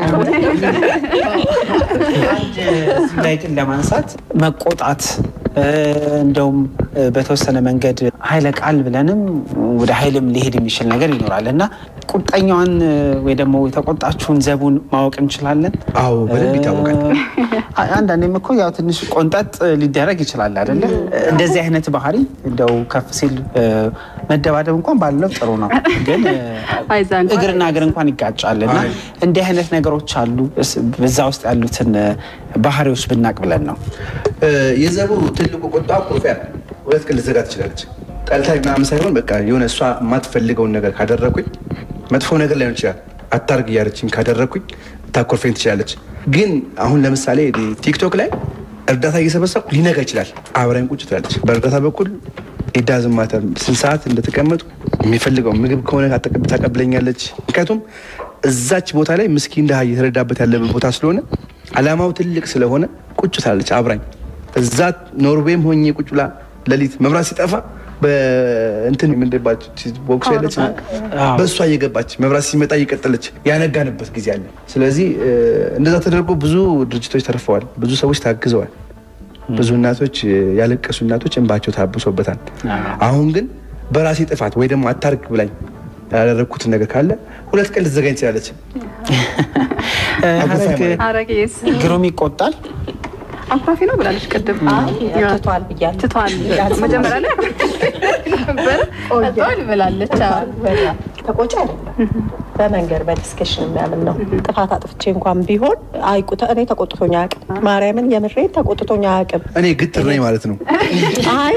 አንድ እዚህ ላይ ግን ለማንሳት መቆጣት እ፣ እንደውም እ፣ በተወሰነ መንገድ ኃይለ ቃል ብለንም ወደ ኃይልም ሊሄድ የሚችል ነገር ይኖራል እና ቁጠኛዋን እ፣ ወይ ደግሞ የተቆጣችውን ዘቡን ማወቅ እንችላለን። አዎ በደንብ ይታወቃል። አ- አንዳንዴም እኮ ያው ትንሽ ቆንጠጥ ሊደረግ ይችላል አይደለ? እንደዚህ አይነት ባህሪ እንደው ከፍ ሲል እ፣ መደባደብ እንኳን ባለው ጥሩ ነው፣ ግን እ፣ አይዛ እንኳን እግርና እግር እንኳን ይጋጫል እና አይ። እንዲህ አይነት ነገሮች አሉ። እስ- በዛ ውስጥ ያሉትን እ፣ ባህሪዎች ብናቅ ብለን ነው። እ፣ የዘቡ ትልቁ ቁጣ ቁርፊያ ነው። ሁለት ቀን ልትዘጋ ትችላለች። ጠልታኝ ምናምን ሳይሆን በቃ የሆነ እሷ የማትፈልገውን ነገር ካደረኩኝ መጥፎ ነገር ላይሆን ይችላል። አታርግ እያለችኝ ካደረኩኝ ታኮርፈኝ ትችላለች። ግን አሁን ለምሳሌ እኔ ቲክቶክ ላይ እርዳታ እየሰበሰብኩ ሊነጋ ይችላል። አብራኝ ቁጭ ትላለች። በእርዳታ በኩል ኢዳዝም ማተር ስንት ሰዓት እንደተቀመጡ የሚፈልገው ምግብ ከሆነ ታቀብ- ታቀብለኛለች። ምክንያቱም እዛች ቦታ ላይ ምስኪን ድሃ እየተረዳበት ያለበት ቦታ ስለሆነ አላማው ትልቅ ስለሆነ ቁጭ ትላለች አብራኝ። እዛ ኖርዌይም ሆኜ ቁጭ ብላ ሌሊት መብራት ሲጠፋ በእንትን ምንድባች ቦክስ ያለች በእሷ እየገባች መብራት ሲመጣ እየቀጠለች ያነጋንበት ጊዜ አለ። ስለዚህ እ፣ እንደዛ ተደርጎ ብዙ ድርጅቶች ተርፈዋል። ብዙ ሰዎች ታግዘዋል። ብዙ እናቶች እ፣ ያለቀሱ እናቶች እንባቸው ታብሶበታል። አሁን ግን በራሴ ጥፋት ወይ ደግሞ አታርግ ብላኝ ያደረግኩትን ነገር ካለ ሁለት ቀን ልትዘጋኝ ትችላለች። እ፣ አጉፋይ ሀረግ ማለት አረጌስ ግሩም ይቆጣል። አኩራፊ ነው ብላለች ቅድም። ትቷል ብያለሁ። ትቷል መጀመሪያ ላይ ነበረ ትቷል ብላለች። አዎ። ተቆጭ አይደለም በመንገድ በዲስከሽን የሚያምን ነው። ጥፋት አጥፍቼ እንኳን ቢሆን አይቁተ እኔ ተቆጥቶኛ አያውቅም። ማርያምን የምሬን ተቆጥቶኛ አያውቅም። እኔ ግትር ነኝ ማለት ነው። አይ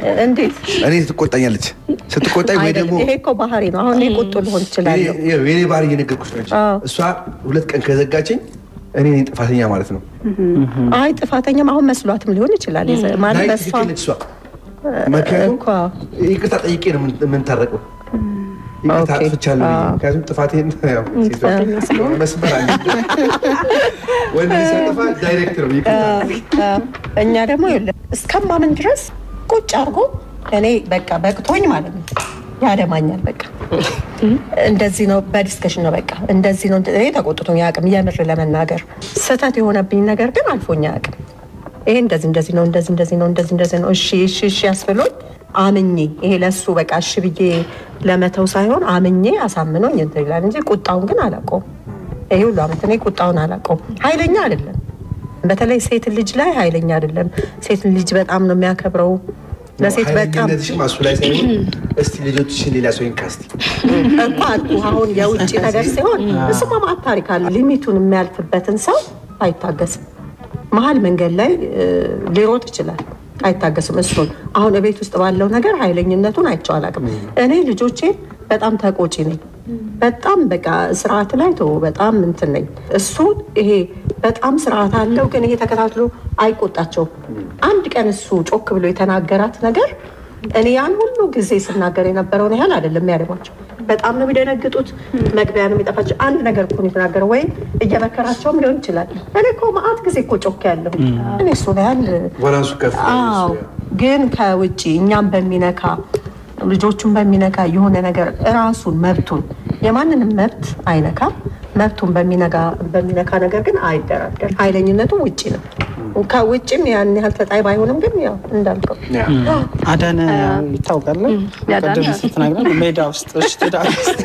እንዴት እኔ ትቆጣኛለች። ስትቆጣኝ ወይ ደግሞ አይደለም። ይሄ እኮ ባህሪ ነው። አሁን እኔ ቁጡ ልሆን እችላለሁ። የኔ- የኔ ባህሪ እየነገርኩሽ ነው እንጂ አዎ። እሷ ሁለት ቀን ከዘጋችኝ እኔ ነኝ ጥፋተኛ ማለት ነው። አይ ጥፋተኛም አሁን መስሏትም ሊሆን ይችላል። የዘ- ማለት ናይ በእሷ ትክክል ነች እሷ። ምክንያቱም እኮ ይቅርታ ጠይቄ ነው የምን- የምንታረቀው። ይቅርታ ኦኬ። አጥፍቻለሁ ብዬ። አዎ። ምክንያቱም ጥፋቴን ያው ሴቷ መስመር አለ። ወንድ ልጅ ሲያጠፋ ዳይሬክት ነው ይቅርታ እኛ ደግሞ ይኸውልህ እስከማምን ድረስ ቁጭ አድርጎ እኔ በቃ በቅቶኝ ማለት ነው ያደማኛል። በቃ እንደዚህ ነው፣ በዲስከሽን ነው በቃ እንደዚህ ነው። እኔ ተቆጥቶኝ አያውቅም። የምር ለመናገር ስህተት የሆነብኝ ነገር ግን አልፎኝ አያውቅም። ይሄ እንደዚህ እንደዚህ ነው እንደዚህ እንደዚህ ነው እንደዚህ እንደዚህ ነው እሺ እሺ እሺ ያስብሎኝ አምኜ ይሄ ለሱ በቃ እሺ ብዬ ለመተው ሳይሆን አምኜ አሳምኖኝ እንትን ይላል እንጂ ቁጣውን ግን አላውቀውም። ይሄ ሁሉ አመት እኔ ቁጣውን አላውቀውም። ኃይለኛ አይደለም። በተለይ ሴት ልጅ ላይ ኃይለኛ አይደለም። ሴት ልጅ በጣም ነው የሚያከብረው። ለሴት በጣም ኃይለኝነትሽ ማሱ ላይ ሳይሆን እስቲ ልጆችሽን ሌላ ሰው ይንካ እስቲ እኮ አልኩ። አሁን የውጭ ነገር ሲሆን እሱማ ማዕት ታሪክ አለ። ሊሚቱን የሚያልፍበትን ሰው አይታገስም። መሀል መንገድ ላይ እ, ሊሮጥ ይችላል። አይታገስም። እሱን አሁን ቤት ውስጥ ባለው ነገር ኃይለኝነቱን አይቼው አላውቅም። እኔ ልጆቼ በጣም ተቆጪ ነኝ። በጣም በቃ ስርዓት ላይ ተው በጣም እንትን ነኝ። እሱ ይሄ በጣም ስርዓት አለው፣ ግን ይሄ ተከታትሎ አይቆጣቸውም። አንድ ቀን እሱ ጮክ ብሎ የተናገራት ነገር እኔ ያን ሁሉ ጊዜ ስናገር የነበረውን ያህል አይደለም የሚያደርጓቸው። በጣም ነው የሚደነግጡት። መግቢያ ነው የሚጠፋቸው። አንድ ነገር እኮ ነው የተናገረው፣ ወይም እየመከራቸውም ሊሆን ይችላል። እኔ እኮ መዓት ጊዜ እኮ ጮክ ያለሁ እኔ እሱን ያህል ባላንሱ ከፍ አዎ ግን ከውጭ እኛም በሚነካ ልጆቹን በሚነካ የሆነ ነገር እራሱን መብቱን የማንንም መብት አይነካም። መብቱን በሚነጋ በሚነካ ነገር ግን አይደራደር። ኃይለኝነቱ ውጭ ነው። ከውጭም ያን ያህል ተጣይ ባይሆንም ግን ያው እንዳልከው አዳነ ይታወቃል። ያዳነ? ቅድም ስትነግረን ሜዳ ውስጥ እሺ፣ ትዳር ውስጥ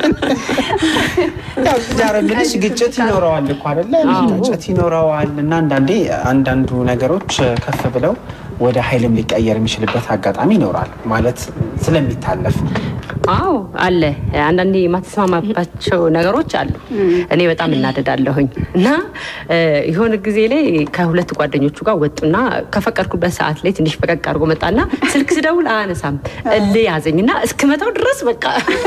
ያው ትዳር የምልሽ ግጭት ይኖረዋል እኮ አይደለ? ግጭት ይኖረዋል እና አንዳንዴ አንዳንዱ ነገሮች ከፍ ብለው ወደ ኃይልም ሊቀየር የሚችልበት አጋጣሚ ይኖራል ማለት ስለሚታለፍ አዎ አለ። አንዳንዴ የማትስማማባቸው ነገሮች አሉ። እኔ በጣም እናደዳለሁኝ እና እ፣ የሆነ ጊዜ ላይ ከሁለት ጓደኞቹ ጋር ወጡና ከፈቀድኩበት ሰዓት ላይ ትንሽ ፈቀቅ አድርጎ መጣና ስልክ ስደውል አያነሳም። እልህ ያዘኝና እስክመታው ድረስ በቃ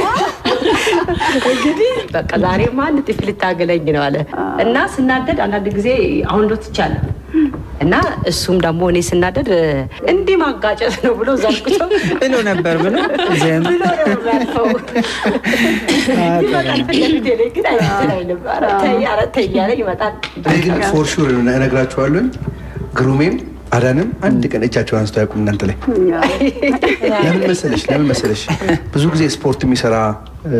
እንግዲህ በቃ ዛሬማ አንድ ጥፊ ልታገለኝ ነው አለ እና ስናደድ አንዳንድ ጊዜ አሁን ዶ ትቻለሁ እና እሱም ደግሞ እኔ ስናደድ እ፣ እንዲህ ማጋጨት ነው ብሎ ዘርግቶ ብሎ ነበር ብሎ ዜን ብሎ ነው የሚያልፈው። ይመጣል ፊት ለፊቴ ላይ ግን አይልም። ኧረ ተይ ኧረ ተይ እያለ ይመጣል። እኔ ግን ፎር ሹር እነግራችኋለሁኝ ግሩሜም አዳንም አንድ ቀን እጃቸውን አንስተው አያውቁም እናንተ ላይ ለምን መሰለሽ ለምን መሰለሽ ብዙ ጊዜ ስፖርት የሚሰራ እ፣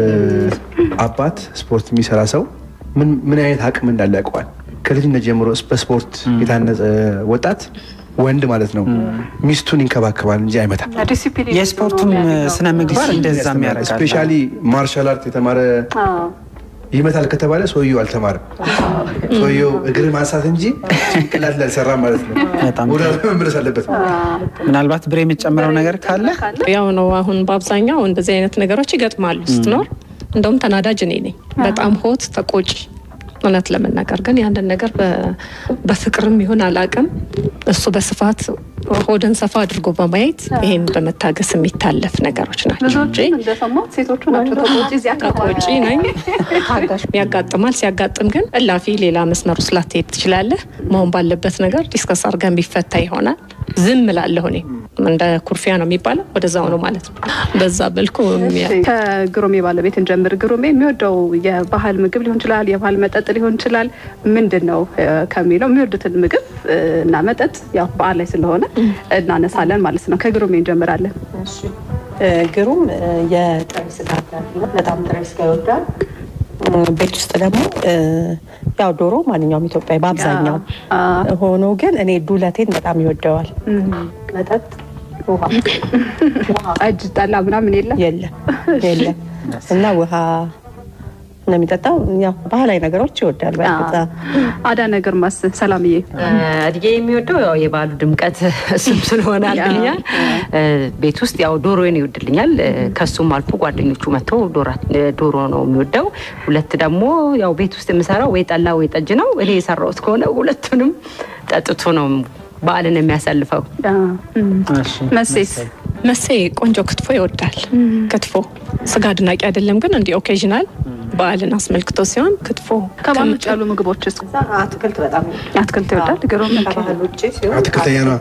አባት ስፖርት የሚሰራ ሰው ምን ምን አይነት አቅም እንዳለ ያውቀዋል ከልጅነት ጀምሮ በስፖርት የታነጸ ወጣት ወንድ ማለት ነው ሚስቱን ይንከባከባል እንጂ አይመታም ዲሲፕሊን የስፖርቱም ስነ ምግባር እንደዛም ያደርጋል። ስፔሻሊ ማርሻል አርት የተማረ ይመታል ከተባለ ሰውየው አልተማረም። ሰውየው እግር ማንሳት እንጂ ጭንቅላት ላይ አልሰራም ማለት ነው። በጣም ወደ መመለስ አለበት። ምናልባት ብሬ የምትጨምረው ነገር ካለ ያው ነው። አሁን በአብዛኛው እንደዚህ አይነት ነገሮች ይገጥማሉ ስትኖር። እንደውም ተናዳጅ እኔ ነኝ፣ በጣም ሆት ተቆጭ። እውነት ለመናገር ግን ያንን ነገር በ- በፍቅርም ይሁን አላቅም እሱ በስፋት ሆድን ሰፋ አድርጎ በማየት ይሄን በመታገስ የሚታለፍ ነገሮች ናቸው ብዙዎቹ እንጂ እንደሰማሁት ሴቶቹ ናቸው ተቆጪ እዚህ አካባቢ ተቆጪ ነኝ ያጋጥማል። ሲያጋጥም ግን እላፊ ሌላ መስመር ውስጥ ላትሄድ ትችላለህ። መሆን ባለበት ነገር ዲስከስ አድርገን ቢፈታ ይሆናል። ዝም እላለሁ እኔ እንደ ኩርፊያ ነው የሚባለው፣ ወደዛው ነው ማለት ነው። በዛ መልኩ የሚያ- ከግሩሜ ባለቤት እንጀምር። ግሩሜ የሚወደው የባህል ምግብ ሊሆን ይችላል፣ የባህል መጠጥ ሊሆን ይችላል። ምንድን ነው እ፣ ከሚለው የሚወዱትን ምግብ እ፣ እና መጠጥ ያው በዓል ላይ ስለሆነ እናነሳለን ማለት ነው። ከግሩሜ እንጀምራለን። እ፣ ግሩም እ፣ የጥሬ ስጋ አፍላፊ ነው። በጣም ጥሬ ስጋ ይወዳል። እ፣ ቤት ውስጥ ደግሞ እ፣ ያው ዶሮ ማንኛውም ኢትዮጵያዊ በአብዛኛው አ፣ ሆኖ ግን እኔ ዱለቴን በጣም ይወደዋል። መጠጥ ውሃ ውሃ ጠጅ፣ ጠላ ምናምን የለም። የለም የለም እና ውሃ ነው የሚጠጣው። ያው ባህላዊ ነገሮች ይወዳል። በእርግጥ አዳነ ግርማስ ሰላምዬ እድጌ የሚወደው ያው የበዓሉ ድምቀት እሱም ስለሆነ አንደኛ እ፣ ቤት ውስጥ ያው ዶሮን ይወድልኛል። እ፣ ከሱም አልፎ ጓደኞቹ መጥተው ዶራ- እ፣ ዶሮ ነው የሚወደው። ሁለት ደግሞ ያው ቤት ውስጥ የምሰራው ወይ ጠላ ወይ ጠጅ ነው። እኔ የሰራሁት ከሆነ ሁለቱንም ጠጥቶ ነው በዓልን የሚያሳልፈው። አ፣ እም። እሺ፣ መሴስ መሴ ቆንጆ ክትፎ ይወዳል። ክትፎ ስጋ አድናቂ አይደለም፣ ግን እንዲህ ኦኬዥናል በዓልን አስመልክቶ ሲሆን ክትፎ ከባህል ውጭ ያሉ ምግቦችስ? አትክልት በጣም አትክልት ይወዳል። ግሩም ከባህል ውጭ ሲሆን አትክልተኛ ነዋ።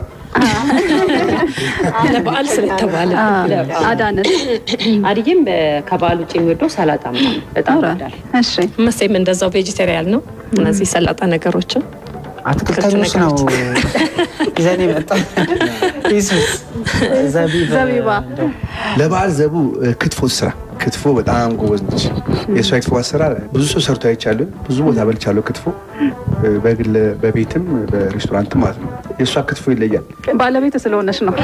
ለበዓል ስለተባለ አዳነት አድዬም በ- ከበዓል ውጭ የሚወደው ሰላጣ ምናምን በጣም ይወዳል። እሺ መሴም እንደዛው ቬጂቴሪያን ነው። እነዚህ ሰላጣ ነገሮችን አትክልተኞች ነው ይዘን የመጣ ኢየሱስ ዘቢብ ዘቢባ። እንደው ለበዓል ዘቡ እ፣ ክትፎ ስራ ክትፎ በጣም ጎበዝ ነች። የእሷ ክትፎ አሰራር ብዙ ሰው ሰርቶ አይቻለሁ። ብዙ ቦታ በልቻለሁ ክትፎ እ፣ በግል በቤትም በሬስቶራንትም ማለት ነው። የእሷ ክትፎ ይለያል። ባለቤት ስለሆነች ነው።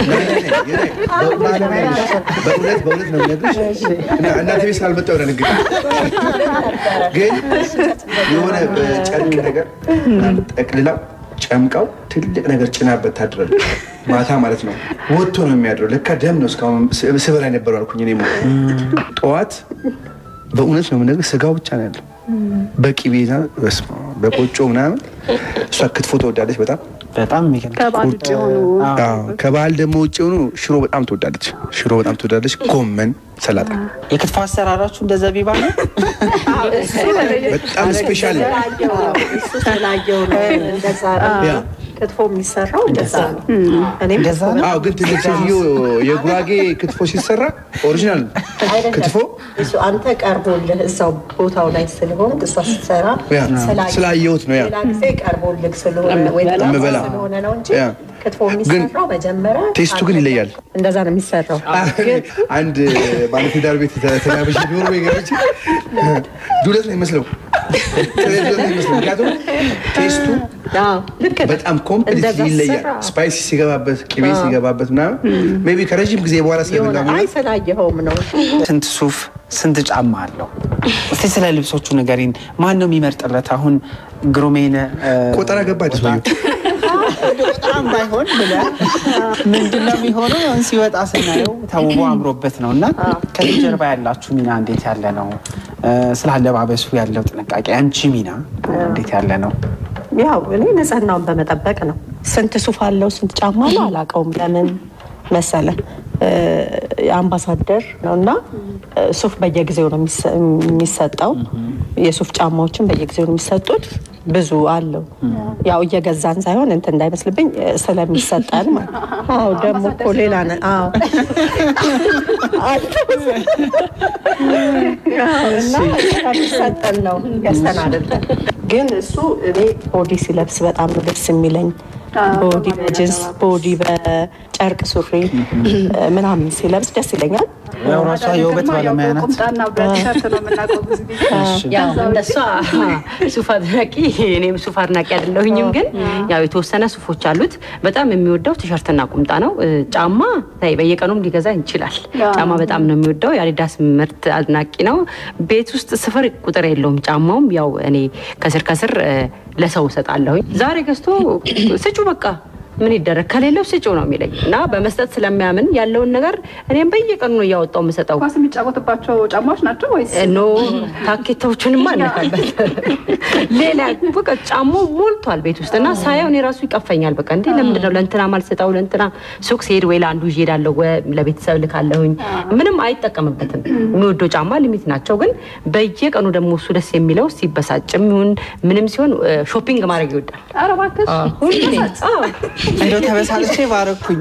በእውነት በእውነት ነው የምነግርሽ። እና እናቴ ቤት ስላልመጣሁ ነው ንግግር ግን የሆነ በጨርቅ ነገር ጠቅልላው ጨምቀው ትልቅ ነገር ጭናበት ታድራለች። ማታ ማለት ነው ወጥቶ ነው የሚያድረው። ለካ ደም ነው እስካሁን ስ- ስበላ የነበረው አልኩኝ። እኔ ጠዋት በእውነት ነው የምነግርሽ ስጋው ብቻ ነው ያለው በቂቤ በስመ አብ፣ በቆጮ ምናምን። እሷ ክትፎ ትወዳለች በጣም በጣም የሚገርም ከባህል ውጭ የሆኑ አዎ። ከባህል ደግሞ ውጭ የሆኑ ሽሮ በጣም ትወዳለች። ሽሮ በጣም ትወዳለች። ጎመን፣ ሰላጣ የክትፎ አሰራራችሁ እንደ ዘቢባ ነው። በጣም ስፔሻል ነው። እሱ ስላየው ነው እንደዛ ነው። ያ። ክትፎ የሚሰራው እንደዛ ነው። እኔም እንደዛ ነው? አዎ ግን ትልቅ ሴትዮ የጉራጌ ክትፎ ሲሰራ ኦሪጂናል አይደለም። ክትፎ እሱ አንተ ቀርቦልህ እዛው ቦታው ላይ ስለሆን እሷ ስትሰራ ያ፣ ስላየ- ስላየሁት ነው ያ። ሌላ ጊዜ ቀርቦልህ ስለሆነ ወይ ጣፋጭ የምበላ። ስለሆነ ነው እንጂ ያ። ክትፎ ግን የሚሰራው መጀመሪያ ቴስቱ ግን ይለያል። እንደዛ ነው የሚሰራው። ግን አንድ ባለትዳር ቤት ተጋብዤ ቢሆን ወይ ገብቼ ዱለት ነው የሚመስለው ዱለት ነው የሚመስለው። ምክንያቱም ቴስቱ አዎ፣ ልክ ነህ። በጣም ኮምፕሊት እንደዛ ይለያል። ስራ። ስፓይሲ ሲገባበት፣ ቅቤ ሲገባበት ምናምን ሜይ ቢ ከረዥም ጊዜ በኋላ የሆነ ስለበላ አይ ስላየኸውም ነው። ስንት ሱፍ ስንት ጫማ አለው? እስቲ ስለ ልብሶቹ ንገሪን። ማን ነው የሚመርጥለት? አሁን ግሩሜን እ፣ ቆጠራ ገባ አዲስ በጣም ባይሆን ብለህ ምንድን ነው የሚሆነው? አሁን ሲወጣ ስናየው ተውቦ አምሮበት ነው እና ከዚህ ጀርባ ያላችሁ ሚና እንዴት ያለ ነው? እ፣ ስለ አለባበሱ ያለው ጥንቃቄ፣ አንቺ ሚና እንዴት ያለ ነው? ያው እኔ ንጽህናውን በመጠበቅ ነው። ስንት ሱፍ አለው ስንት ጫማ አለው አላውቀውም። ለምን መሰለ እ፣ አምባሳደር ነው እና እ፣ ሱፍ በየጊዜው ነው የሚሰ- የሚሰጠው። የሱፍ ጫማዎችን በየጊዜው ነው የሚሰጡት። ብዙ አለው ያው እየገዛን ሳይሆን እንትን እንዳይመስልብኝ እ፣ ስለሚሰጠን ማለት ነው። አዎ ደግሞ እኮ ሌላ ነ አዎ አዎ፣ እና ስለሚሰጠን ነው ገዝተን አይደለም። ግን እሱ እኔ ቦዲ ሲለብስ በጣም ነው ደስ የሚለኝ። ቦዲ በጅንስ ቦዲ በጨርቅ ሱሪ ምናምን ሲለብስ ደስ ይለኛል። ያው ራሷ የውበት ባለሙያ ናት። ቁምጣና በቲሸርት ነው የምናውቀው ብዙ ጊዜ። ያው እንደሷ ሱፍ አድናቂ እኔም ሱፍ አድናቂ አይደለሁኝም፣ ግን ያው የተወሰነ ሱፎች አሉት። በጣም የሚወደው ቲሸርትና ቁምጣ ነው። እ፣ ጫማ ታይ በየቀኑም ሊገዛ ይችላል። ጫማ በጣም ነው የሚወደው። የአዲዳስ ምርት አድናቂ ነው። ቤት ውስጥ ስፍር ቁጥር የለውም ጫማውም። ያው እኔ ከስር ከስር እ፣ ለሰው እሰጣለሁኝ። ዛሬ ገዝቶ ስጩ በቃ ምን ይደረግ ከሌለው ስጩ ነው የሚለኝ እና በመስጠት ስለሚያምን ያለውን ነገር እኔም በየቀኑ ነው እያወጣው የምሰጠው። ኳስ የሚጫወትባቸው ጫማዎች ናቸው ወይስ ኖ ታኬታዎችንማ አነካበት። ሌላ በቃ ጫማው ሞልቷል ቤት ውስጥ እና ሳየው እኔ ራሱ ይቀፈኛል። በቃ እንዴ ለምንድን ነው ለእንትና ማልሰጠው? ለእንትና ሱቅ ሲሄድ ወይ ለአንዱ ይዤ እሄዳለሁ ወይ ለቤተሰብ ልካለሁኝ። ምንም አይጠቀምበትም። የሚወደው ጫማ ሊሚት ናቸው። ግን በየቀኑ ደግሞ እሱ ደስ የሚለው ሲበሳጭም ይሁን ምንም ሲሆን እ፣ ሾፒንግ ማድረግ ይወዳል። ኧረ እባክሽ ሁሌ አዎ። እንደው ተበሳጭቼ ባረኩኝ።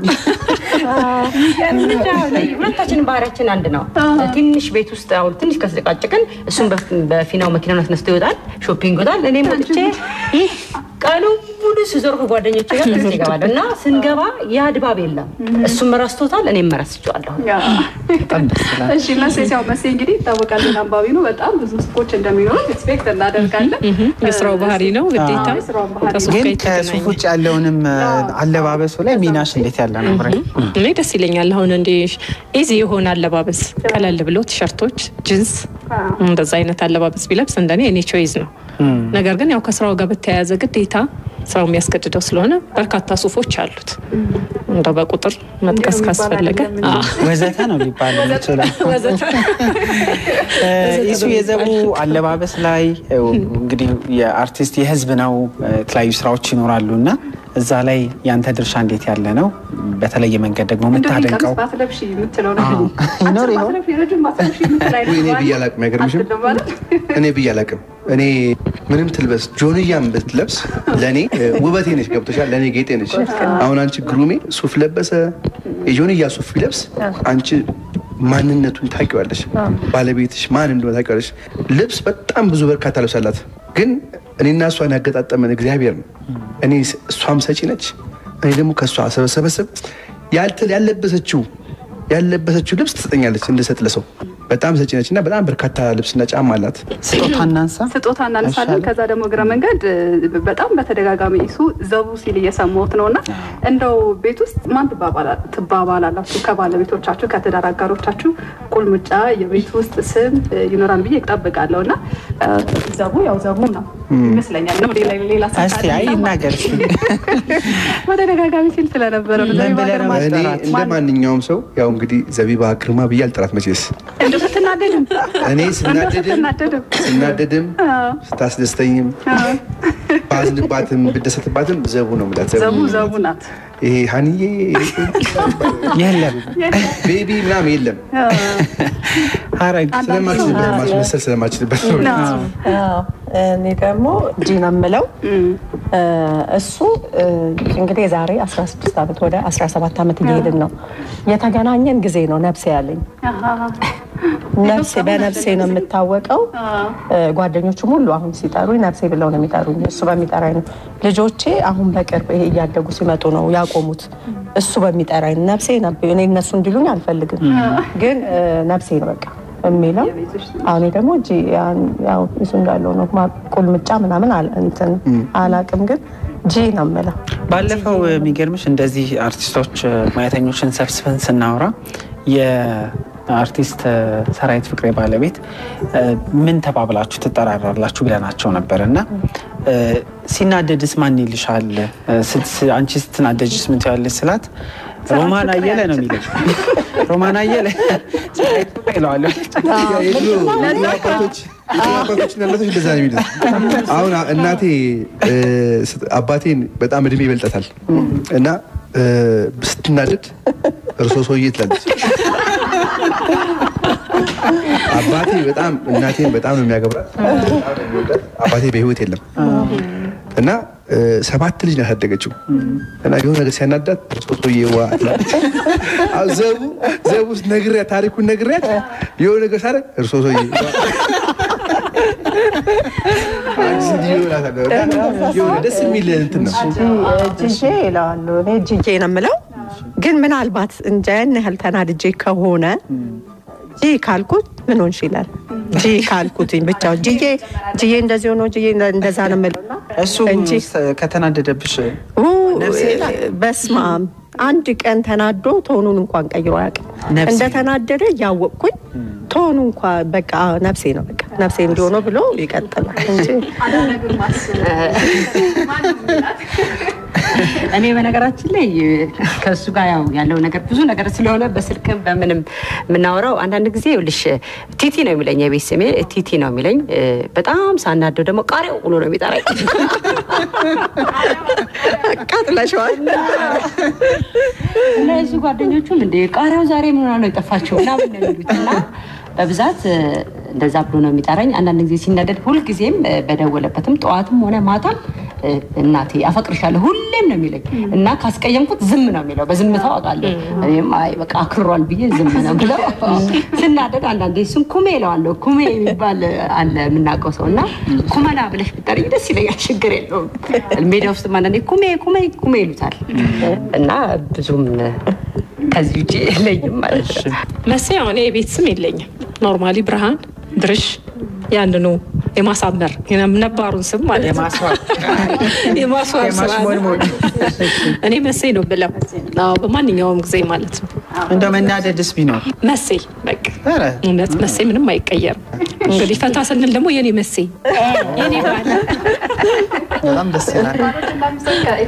ሁለታችንን ባህሪያችን አንድ ነው። ትንሽ ቤት ውስጥ አሁን ትንሽ ከስጨቃጨቅን እሱም በፍ- በፊናው መኪናውን አስነስቶ ይወጣል፣ ሾፒንግ ይወጣል። እኔም ወጥቼ ይህ ቀኑ ሙሉ ስዞር ከጓደኞቼ ጋር ደስ ይገባል እና ስንገባ ያ ድባብ የለም። እሱም ረስቶታል፣ እኔም ረስቼዋለሁ። በጣም ደስ ይላል። እሺ መሴ ሲያው መሴ እንግዲህ ይታወቃል አንባቢ ነው። በጣም ብዙ ሱፎች እንደሚኖሩት ኤክስፔክት እናደርጋለን። የስራው ባህሪ ነው ግዴታ አዎ፣ የስራውን ባህሪ ከሱፍ ግን ጋር የተገናኘ ከሱፍ ውጭ ያለውንም እ፣ አለባበሱ ላይ ሚናሽ እንዴት ያለ ነው? ብሬ? እኔ ደስ ይለኛል። አሁን እንዲ ኢዚ የሆነ አለባበስ ቀለል ብሎ ቲሸርቶች፣ ጅንስ እንደዛ አይነት አለባበስ ቢለብስ እንደኔ እኔ ቾይዝ ነው። ነገር ግን ያው ከስራው ጋር በተያያዘ ግዴታ ስራው የሚያስገድደው ስለሆነ በርካታ ሱፎች አሉት። እንደው በቁጥር መጥቀስ ካስፈለገ አዎ። ወዘተ ነው ሊባል ይችላል። እ፣ ኢሱ የዘቡ አለባበስ ላይ እ፣ እንግዲህ የአርቲስት የህዝብ ነው እ፣ የተለያዩ ስራዎች ይኖራሉ እና እዛ ላይ ያንተ ድርሻ እንዴት ያለ ነው? በተለየ መንገድ ደግሞ እንደው ይህ የምታደንቀው ቀሚስ ባትለብሺ የምትለው ነገር አዎ። ይኖር አጭር ይሆን? ባትለብሺ፣ ረጅም ባትለብሺ የምትል አይነት ወይ እኔ ባህሪ ብዬ አላቅም፣ አይገርምሽም? አትልም ማለት? እኔ ብዬ አላቅም። እኔ ምንም ትልበስ ጆንያም ብትለብስ ለእኔ እ, ውበቴ ነች። ገብቶሻል? ለእኔ ጌጤ ነች። አሁን አንቺ ግሩሜ ሱፍ ለበሰ የጆንያ ሱፍ ቢለብስ አንቺ ማንነቱን ታውቂዋለሽ። ባለቤትሽ ማን እንደሆነ ታውቂዋለሽ። ልብስ በጣም ብዙ በርካታ ልብስ አላት። ግን እኔና እሷን ያገጣጠመን እግዚአብሔር ነው። እኔ እሷም ሰጪ ነች፣ እኔ ደግሞ ከእሷ ሰበሰበስብ ያልተ ያለበሰችው ያለበሰችው ልብስ ትሰጠኛለች እንድሰጥ ለሰው በጣም ሰጪ ነች እና በጣም በርካታ ልብስና ጫማ አላት። ስጦታ እናንሳ። ስጦታ እናነሳለን። አይሻልም? ከዛ ደግሞ እግረ መንገድ እ፣ በጣም በተደጋጋሚ እሱ ዘቡ ሲል እየሰማሁት ነው እና እንደው ቤት ውስጥ ማን ትባባላ- ትባባላላችሁ? ከባለቤቶቻችሁ ከትዳር አጋሮቻችሁ ቁልምጫ የቤት ውስጥ ስም እ፣ ይኖራል ብዬ እጠብቃለሁ እና እ፣ ዘቡ ያው ዘቡ ነው ይመስለኛል ነው ሌላ ሌላ ስም እስቲ ካለ አይ እና ይናገር እስቲ። በተደጋጋሚ ሲል ስለነበረ ነው። ምን ዘቢባ ብለህ ግርማ ነው እኔ ማስጠራት? እንደ ማንኛውም ሰው ያው እንግዲህ ዘቢባ ግርማ ብዬ አልጠራት መቼስ እንደው ስትናደድም እኔ እንደው ስናደድም ስትናደድም ስናደድም ስታስደስተኝም ባዝንባትም ብደሰትባትም ዘቡ ነው የምላት። ዘቡ ዘቡ ናት። ይሄ ሀኒዬ የለም ቤቢ ምናምን የለም ሀረግ ስለማችልበት ማስመሰል ስለማችልበት ነው። አዎ፣ እኔ ደግሞ ጂ ነው የምለው። እሱ እ፣ እንግዲህ የዛሬ 16 ዓመት ወደ 17 ዓመት እየሄድን ነው። የተገናኘን ጊዜ ነው ነፍሴ ያለኝ ነፍሴ በነፍሴ ነው የምታወቀው። እ፣ ጓደኞቹም ሁሉ አሁን ሲጠሩኝ ነፍሴ ብለው ነው የሚጠሩኝ። እሱ በሚጠራኝ ነው። ልጆቼ አሁን በቅርብ ይሄ እያደጉ ሲመጡ ነው ያቆሙት። እሱ በሚጠራኝ ነፍሴ ነብ እኔ እነሱ እንዲሉኝ አልፈልግም፣ ግን እ፣ ነፍሴ ነው በቃ የሚለው አሁን ደግሞ እጅ ያው እሱ እንዳለው ነው ማ- ቁልምጫ ምናምን አል- እንትን አላቅም፣ ግን ጂ ነው የምለው። ባለፈው የሚገርምሽ እንደዚህ አርቲስቶች ሙያተኞችን ሰብስበን ስናወራ የአርቲስት ሰራዊት ፍቅሬ ባለቤት እ፣ ምን ተባብላችሁ ትጠራራላችሁ ብለናቸው ነበር እና እ፣ ሲናደድስ ማን ይልሻል? እ፣ ስት- አንቺ ስትናደጅስ ምን ትያለሽ ስላት ሮማን አየለ ነው የሚለኝ። ሮማን አየለ ሰራዊት ፍቅሬ እለዋለሁ። የድሮ አባቶች የድሮ አባቶችና እናቶች እንደዛ ነው የሚሉት። አሁን እናቴ እ፣ ስት- አባቴን በጣም እድሜ ይበልጠታል እና እ፣ ስትናደድ እርሶ ሰውዬ ትላለች። አባቴ በጣም እናቴን በጣም ነው የሚያገብራት፣ በጣም ነው የሚወዳት። አባቴ በህይወት የለም እና እ፣ ሰባት ልጅ ነው ያሳደገችው እና የሆነ ነገር ሲያናዳት እርሶ ሰውዬ ዋ ትላለች። አዎ፣ ዘቡ ዘቡ ነግሪያት ታሪኩን ነግሪያት የሆነ ነገር ሳደርግ እርሶ ሰውዬ ዋ አንቺ ሴትዮ እላታለሁ። እና የሆነ ደስ የሚል እንትን ነው። ጂጄ ይለዋለሁ እኔ ጂጄ ነው የምለው። ግን ምናልባት እንጃ ያን ያህል ተናድጄ ከሆነ ጂ ካልኩት ምን ሆንሽ ይላል። ጂ ካልኩትኝ ብቻ ጂጄ ጂዬ እንደዚህ ሆኖ ጂዬ እንደዛ ነው የምለው እሱ እንጂ ከተናደደብሽ ኡ፣ በስመ አብ አንድ ቀን ተናዶ ቶኑን እንኳን ቀይሮ አያውቅም። ነፍሴ። እንደተናደደ እያወቅኩኝ ቶኑ እንኳ በቃ ነፍሴ ነው በቃ ነፍሴ እንዲሆነ ብሎ ይቀጥላል እንጂ እኔ በነገራችን ላይ ከእሱ ጋር ያው ያለው ነገር ብዙ ነገር ስለሆነ በስልክም በምንም የምናወራው አንዳንድ ጊዜ ይኸውልሽ ቲቲ ነው የሚለኝ የቤት ስሜ ቲቲ ነው የሚለኝ በጣም ሳናደው ደግሞ ቃሪያው ብሎ ነው የሚጠራኝ ቃጥለሸዋል። እና የሱ ጓደኞቹም እንደ ቃሪያው ዛሬ ምን ሆና ነው የጠፋችው ምናምን ነው የሚሉት እና በብዛት እ፣ እንደዛ ብሎ ነው የሚጠራኝ። አንዳንድ ጊዜ ሲናደድ ሁልጊዜም እ፣ በደወለበትም ጠዋትም ሆነ ማታም እ፣ እናቴ አፈቅርሻለሁ ሁሌም ነው የሚለኝ እና ካስቀየምኩት ዝም ነው የሚለው። በዝምታው አውቃለሁ። እኔም አይ በቃ አክሯል ብዬ ዝም ነው ብለው ስናደድ አንዳንዴ እሱን ኩሜ እለዋለሁ። ኩሜ የሚባል አለ የምናውቀው ሰው እና ኩመላ ብለሽ ብጠሪኝ ደስ ይለኛል። ችግር የለውም። ሜዳ ውስጥ አንዳንዴ ኩሜ ኩሜ ኩሜ ይሉታል እና ብዙም ከዚህ ውጭ የለኝም ማለት ነው። መሴ አሁን የቤት ስም የለኝም። ኖርማሊ ብርሃን ድርሽ ያንኑ የማሳመር ነባሩን ስም ማለት ነው። የማስዋብ የማስዋብ ስራ ነው። የማሽሞንሞን እኔ መሴ ነው ብለው አዎ፣ በማንኛውም ጊዜ ማለት ነው። እንደ መናደድስ ቢኖር መሴ በቃ ኧረ እውነት መሴ ምንም አይቀየርም። እንግዲህ ፈታ ስንል ደግሞ የኔ መሴ የኔ ባል በጣም ደስ ይላል።